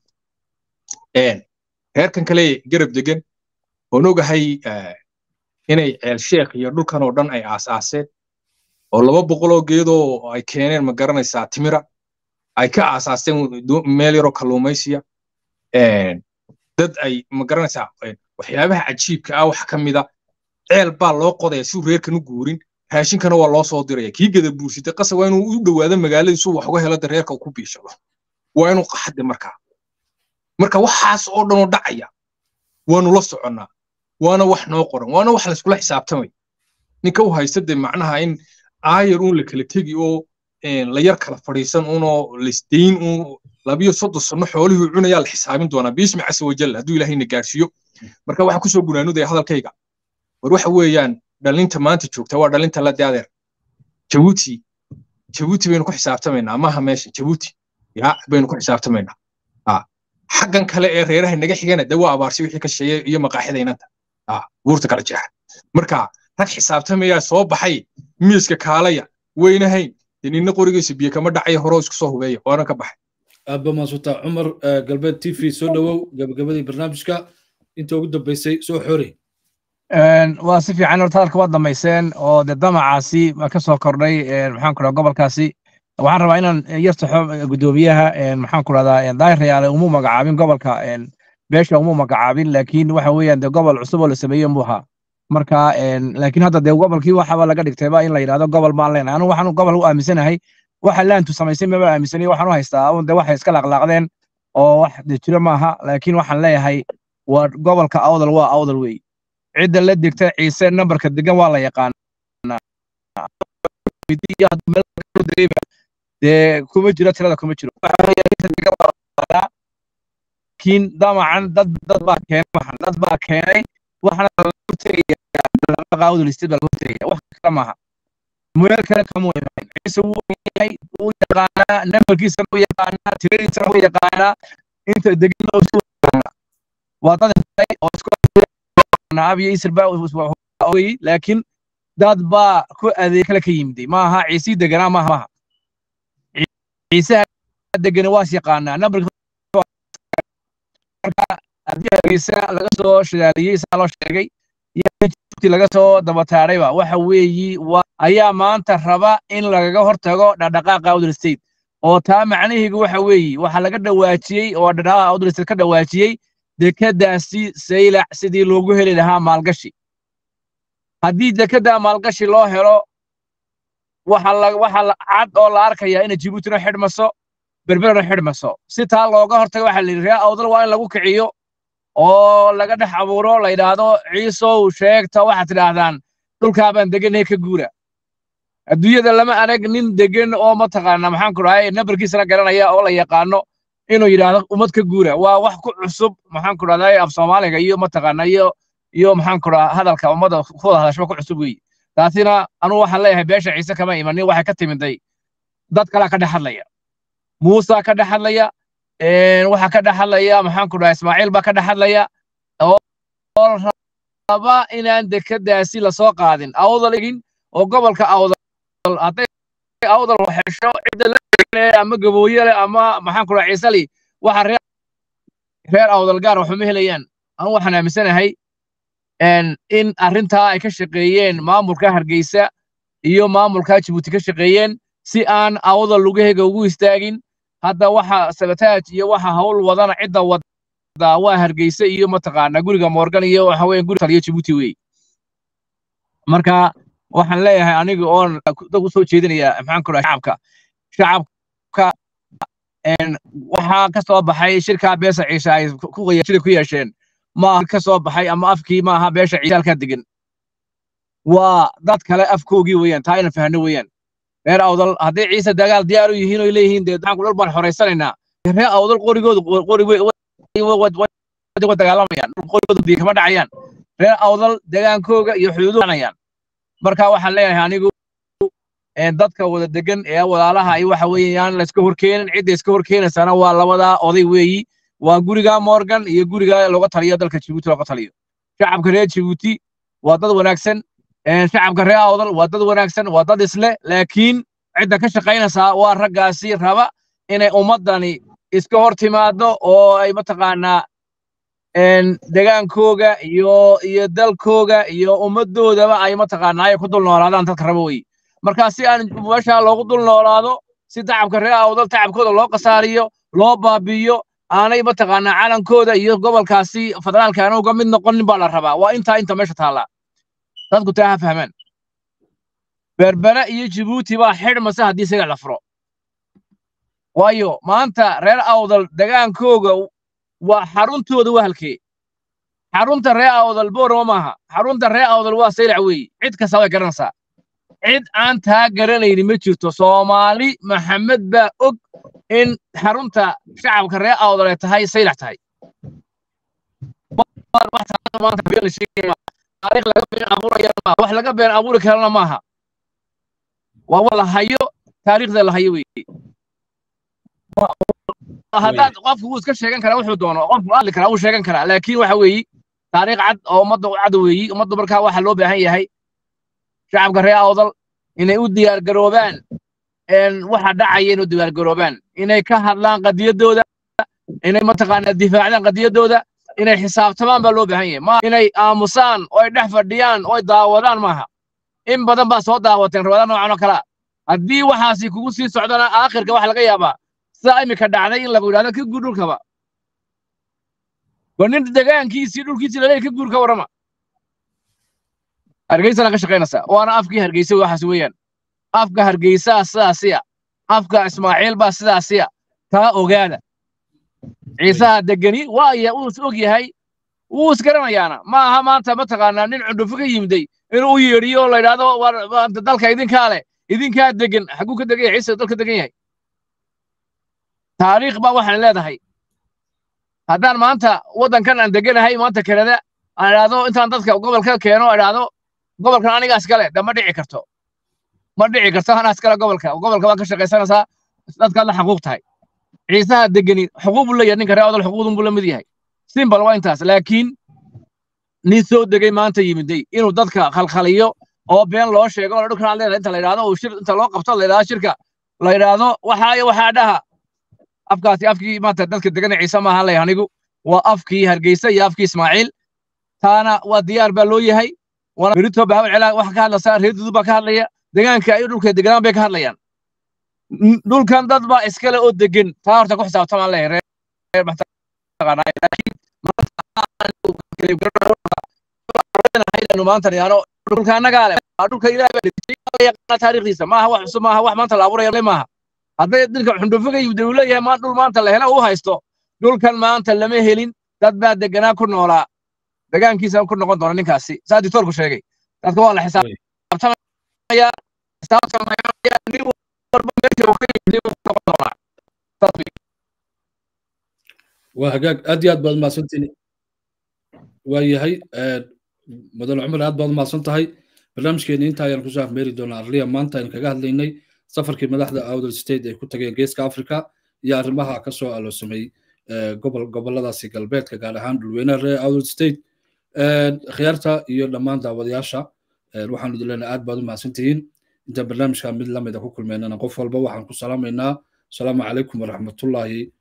Speaker 3: reerkan kale garab degan oon ogahay inay ceel sheekh iyo dhulkan oo dhan ay aasaaseen oo laba boqol oo geedoo ay keeneen ma garanaysaa timira ay ka aasaasteen meel yaroo kalluumaysiya dad ay ma garanaysaa waxyaabaha cajiibka ah wax ka mida ceel baa loo qodaya si uu reerkan u guurin raashinkana waa loo soo diraya kii gada buursitay qasa waa inuu u dhowaado magaaladiisu wax uga helo de reerka uu ku biishado waa inuu qaxade markaa marka waxaas oo dhan oo dhacaya waanu la soconnaa waana wax noo qoran waana wax layskula xisaabtamay ninka u haysta de macnaha in aayar uun la kala tegi oo la yar kala fadhiisan unoo laisdayn uun labiyo soddon sanno xoolihii cunayaa la xisaabin doonaa biismi casa wajal hadduu ilaahayna gaarsiiyo marka waxaan kusoo gunaanudaya hadalkayga war waxa weeyaan dhalinta maanta joogta waa dhalinta la daadeer jabuuti jabuuti baynu ku xisaabtamaynaa maaha meesha jabuuti ya baynu ku xisaabtamaynaa xaggan kale ee reeraha naga xigana de waa abaarsi wixii ka sheeye iyo maqaaxida inanta buurta kala jeexa marka rag xisaabtamayaa soo baxay miiska kaalaya weynahayn de ninna qorigiisa biyo kama dhacaya horoo isku soo hubeeya waana ka baxay
Speaker 1: aabba maasuta cumar galbeed t v soo dhowow gabagabadii barnaamijka inta ugu dambeysay soo xori
Speaker 5: waa si fiican horta hadalka waad dhammayseen oo de damacaasi waa ka soo kordhay maxaan ku dhaha gobolkaasi waxaan rabaa inaan yar saxo guddoomiyaha maxaan ku dhahdaa daahir rayaale umu magacaabin gobolka beesha umu magacaabin laakiin waxa weeyaan de gobol cusub oo la sameeye muu ahaa marka laakiin hadda dee gobolkii waxaba laga dhigtayba in la yidhahdo gobol baan leenahay anu waxaan gobol u aaminsanahay waxa laantu samaysay maba aaminsanay waxaan u haystaa un de waxay iska laqlaaqdeen oo wax de jiro maaha laakiin waxaan leeyahay waa gobolka awdal waa awdal wey cidda la degta ciise nambarka degan waa la yaqaanaa dee kuma jiro tirada kuma jiro laakiin damacan dad dad baa keenay waxan dad baa keenay waxana laga hortegaya awdal state baa laga hortegaya wax kale maaha meel kale kama iman ciise wuu yahay wuu yaqaanaa nambarkiisana wuu yaqaanaa tiradiisana wuu yaqaanaa inta degan oo isu yaqaanaa waa dad oo isku abiyo isir baa ogay laakiin dad baa ku adeeg kale ka yimiday maaha ciisii deganaa maaha maaha ciisaha degani waas yaqaanaa nambarka marka haddii hargeysa laga soo shidaaliyey saa loo sheegay iyo laga soo dabataadhayba waxa weeyi ayaa maanta raba in lagaga hortago dhaqdhaqaaqa awdal state oo taa macnaheegu waxa weeyi waxa laga dhawaajiyey oo dhaqdhaqaaqa awdal state ka dhawaajiyey dekadaasi saylac sidii loogu heli lahaa maalgashi haddii dekedda maalgashi loo helo waxa cad oo la arkaya inay jibuutina xidhmaso berberana xidhmaso si taa looga hortago waxa la yidhi ree awdal waa in lagu kiciyo oo laga dhex abuuro la yidhaahdo ciisow sheegta waxaad tidhaahdaan dhulkaabaan deganay ka guura adduunyada lama arag nin degan oo mataqaana maxaan ku dhahay nambarkiisana garanaya oo la yaqaano inuu yidhaahdo ummad ka guura waa wax ku cusub maxaan ku dhahday af soomaaliga iyo mataqaana iyo iyo maxaan ku dhaha hadalka ummadda ku wada hadashaba ku cusub weeye taasina anugu waxaan leeyahay beesha ciise kama imanin waxay ka timiday dad kalaa ka dhex hadlaya muusa ka dhex hadlaya waxaa ka dhex hadlaya maxaan ku dhaha ismaaciil baa ka dhex hadlaya oo raba inaan dekeddaasi lasoo qaadin awdal egin oo gobolka awdal hadday awdal hesho cidda la ama gabooye leh ama maxaan ku dhaha ciisali waxa reer reer awdal gaar waxuma helayaan anu waxaan aaminsanahay in arrintaa ay ka shaqeeyeen maamulka hargeysa iyo maamulka jibuuti ka shaqeeyeen si aan awdal lugahega ugu istaagin hadda waxa sabataaj iyo waxa hawl wadana cidda wada waa hargeysa iyo mataqaana guriga morgan iyo waxa weeye guriga taliyo jibuuti wey marka waxaan leeyahay aniga oon dad u soo jeedinaya maxaan ku dhaha shacabka shacabka waxaa ka soo baxay shirkaa beesa ciise ay shida ku yeesheen maaha ka soo baxay ama afkii maaha beesha ciise halkaa degan waa dad kale afkoogii weeyaan taa ina fahno weeyaan reer awdal hadday ciise dagaal diyaar u yihiin oy leeyihiin dee maxaan ku dhul baan xoraysanaynaa reer awdal qorigoodu qori wa dagaalamayaan qorigoodu biyo kama dhacayaan reer awdal degaankooga iyo xuduuduanayaan marka waxaan leeyahay anigu dadka wada degan ee walaalaha ay waxa weeyaan layska horkeenin cidda iska horkeenaysana waa labadaa oday weeyi waa guriga morgan iyo guriga looga taliyo dalka jibuuti looga taliyo shacabka reer jibuuti waa dad wanaagsan shacabka reer awdal waa dad wanaagsan waa dad isle laakiin cidda ka shaqaynaysaa waa raggaasi raba inay ummaddani iska hor timaado oo ay mataqaanaa degaankooga iyo iyo dalkooga iyo ummaddoodaba ay mataqaanaa ay ku dul noolaadaan dadka raba wey marka si aan meeshaa loogu dul noolaado si tacabka reer awdal tacabkooda loo qasaariyo loo baabi'iyo aanay mataqaanaa calankooda iyo gobolkaasi federaalka aana uga mid noqonin baa la rabaa waa intaa inta meesha taallaa dadku taa ha fahmaan berbere iyo jibuuti baa xidhmasa haddii isaga la furo waayo maanta reer awdal degaankooga waa xaruntooda waa halkee xarunta reer awdal boorama maaha xarunta reer awdal waa saylac weeye cid kasta way garanaysaa cid aan taa garanayni ma jirto soomaali maxamed baa og in xarunta shacabka reer awdal ay tahay saylac tahay wax laga been abuuri karana maaha waa wa la hayo taariikhda la hayo weeye haddaad qofku wuu iska sheegan karaa wuxuu doono qofku hadli karaa wuu sheegan karaa laakiin waxa weeyi taariikh cad oo ummadda u cad weeyi ummaddu markaa waxa loo baahan yahay shacabka reer awdal inay u diyaar garoobaan waxa dhacaya inay u diyaar garoobaan inay ka hadlaan qadiyaddooda inay mataqaanaa difaacdaan qadiyaddooda inay xisaabtamaan baa loo baahan yahay ma inay aamusaan oo ay dhex fadhiyaan oo ay daawadaan maaha in badan baa soo daawateen rawada noocan oo kalea haddii waxaasi kugu sii socdana aakhirka waxa laga yaabaa sidaa imika dhacday in lagu yidhahdo ka guur dhulkaba war nin degaankiisii dhulkiisii laleeyahy ka guur ka warrama hargeysana ka shaqaynaysaa waana afkii hargeysa waxaas weeyaan afka hargeysaa sidaasiya afka ismaaciil baa sidaasiya taa ogaada ciisaha degeni waa ya uu is og yahay wuu isgaranayaana ma aha maanta mataqaanaa nin cundhufo ka yimiday inuu u yeedhiyo oo la yidhaahdo dalka idinkaa leh idinkaa degan xagguu ka degan yahay ciise dalka degan yahay taariikh baa waxaan leedahay haddaan maanta waddankan aan deganahay maanta kanada aan idhaahdo intaan dadka gobolka keeno idhaahdo gobolkan aniga iskale de ma dhici karto ma dhici karto anaa iskale gobolka gobolka waa ka shaqaysanaysaa dadkaad la xaquuq tahay ciisaha degeni xuquuq buu leeyahay ninka reer odol xuquuqdun buu la mid yahay simbal waa intaas laakiin nin soo degay maanta yimiday inuu dadka khalkhaliyo oo been loo sheego oo dhulkan aad leedahay inta la yidhaahdo uu shir inta loo qabto la yidhahdo shirka la yidhaahdo waxaa iyo waxaa dhaha afkaasi afkii maanta dadka degana ciise maaha lay anigu waa afkii hargeysa iyo afkii ismaaciil taana waa diyaar baa loo yahay waana berito bahabar celaa waxa ka hadlaysaa reer dudu baa ka hadlaya deegaanka ay dhulka deganaan bay ka hadlayaan dhulkan dad baa iskale oo degan taa horta ku xisaabtamaan leeyahay reer maanta yaano dhulka annagaa leh dhulka ilaahay baa dhigtay yaqaana taariikhdiisa maaha wax cusub maaha wax maanta la abuuraya maaha hadday dhulka xundhufo ka yimid uu leeyahay maan dhul maanta la hela uu haysto dhulkan maanta lama helin dad baa deganaa ku noolaa degaankiisa ku noqon doona ninkaasi saa dictoorku sheegay dadka waa la xisaabtamaya xisaabtamaya nin walba meesha uu ka yimid uu noqon doonaa
Speaker 1: waa hagaag aad iyo aad baad mahadsantiin waa yahay mudane cumar aad baad mahadsan tahay barnaamijkeeni inta ayaan kusoo afmeeri doonaa arliya maanta aynu kaga hadlaynay safarkii madaxda outer state ay ku tageen geeska africa iyo arrimaha ka soo aloosamay gobol goboladaasi galbeedka gaar ahaan dhulweynaha reer outer state khiyaarta iyo dhammaan daawadayaasha waxaanu idin leenahay aad baad u mahadsantihiin intaan barnaamijka mid lamida ku kulmeynana qof walba waxaan ku salaamaynaa asalaamu calaykum waraxmatullaahi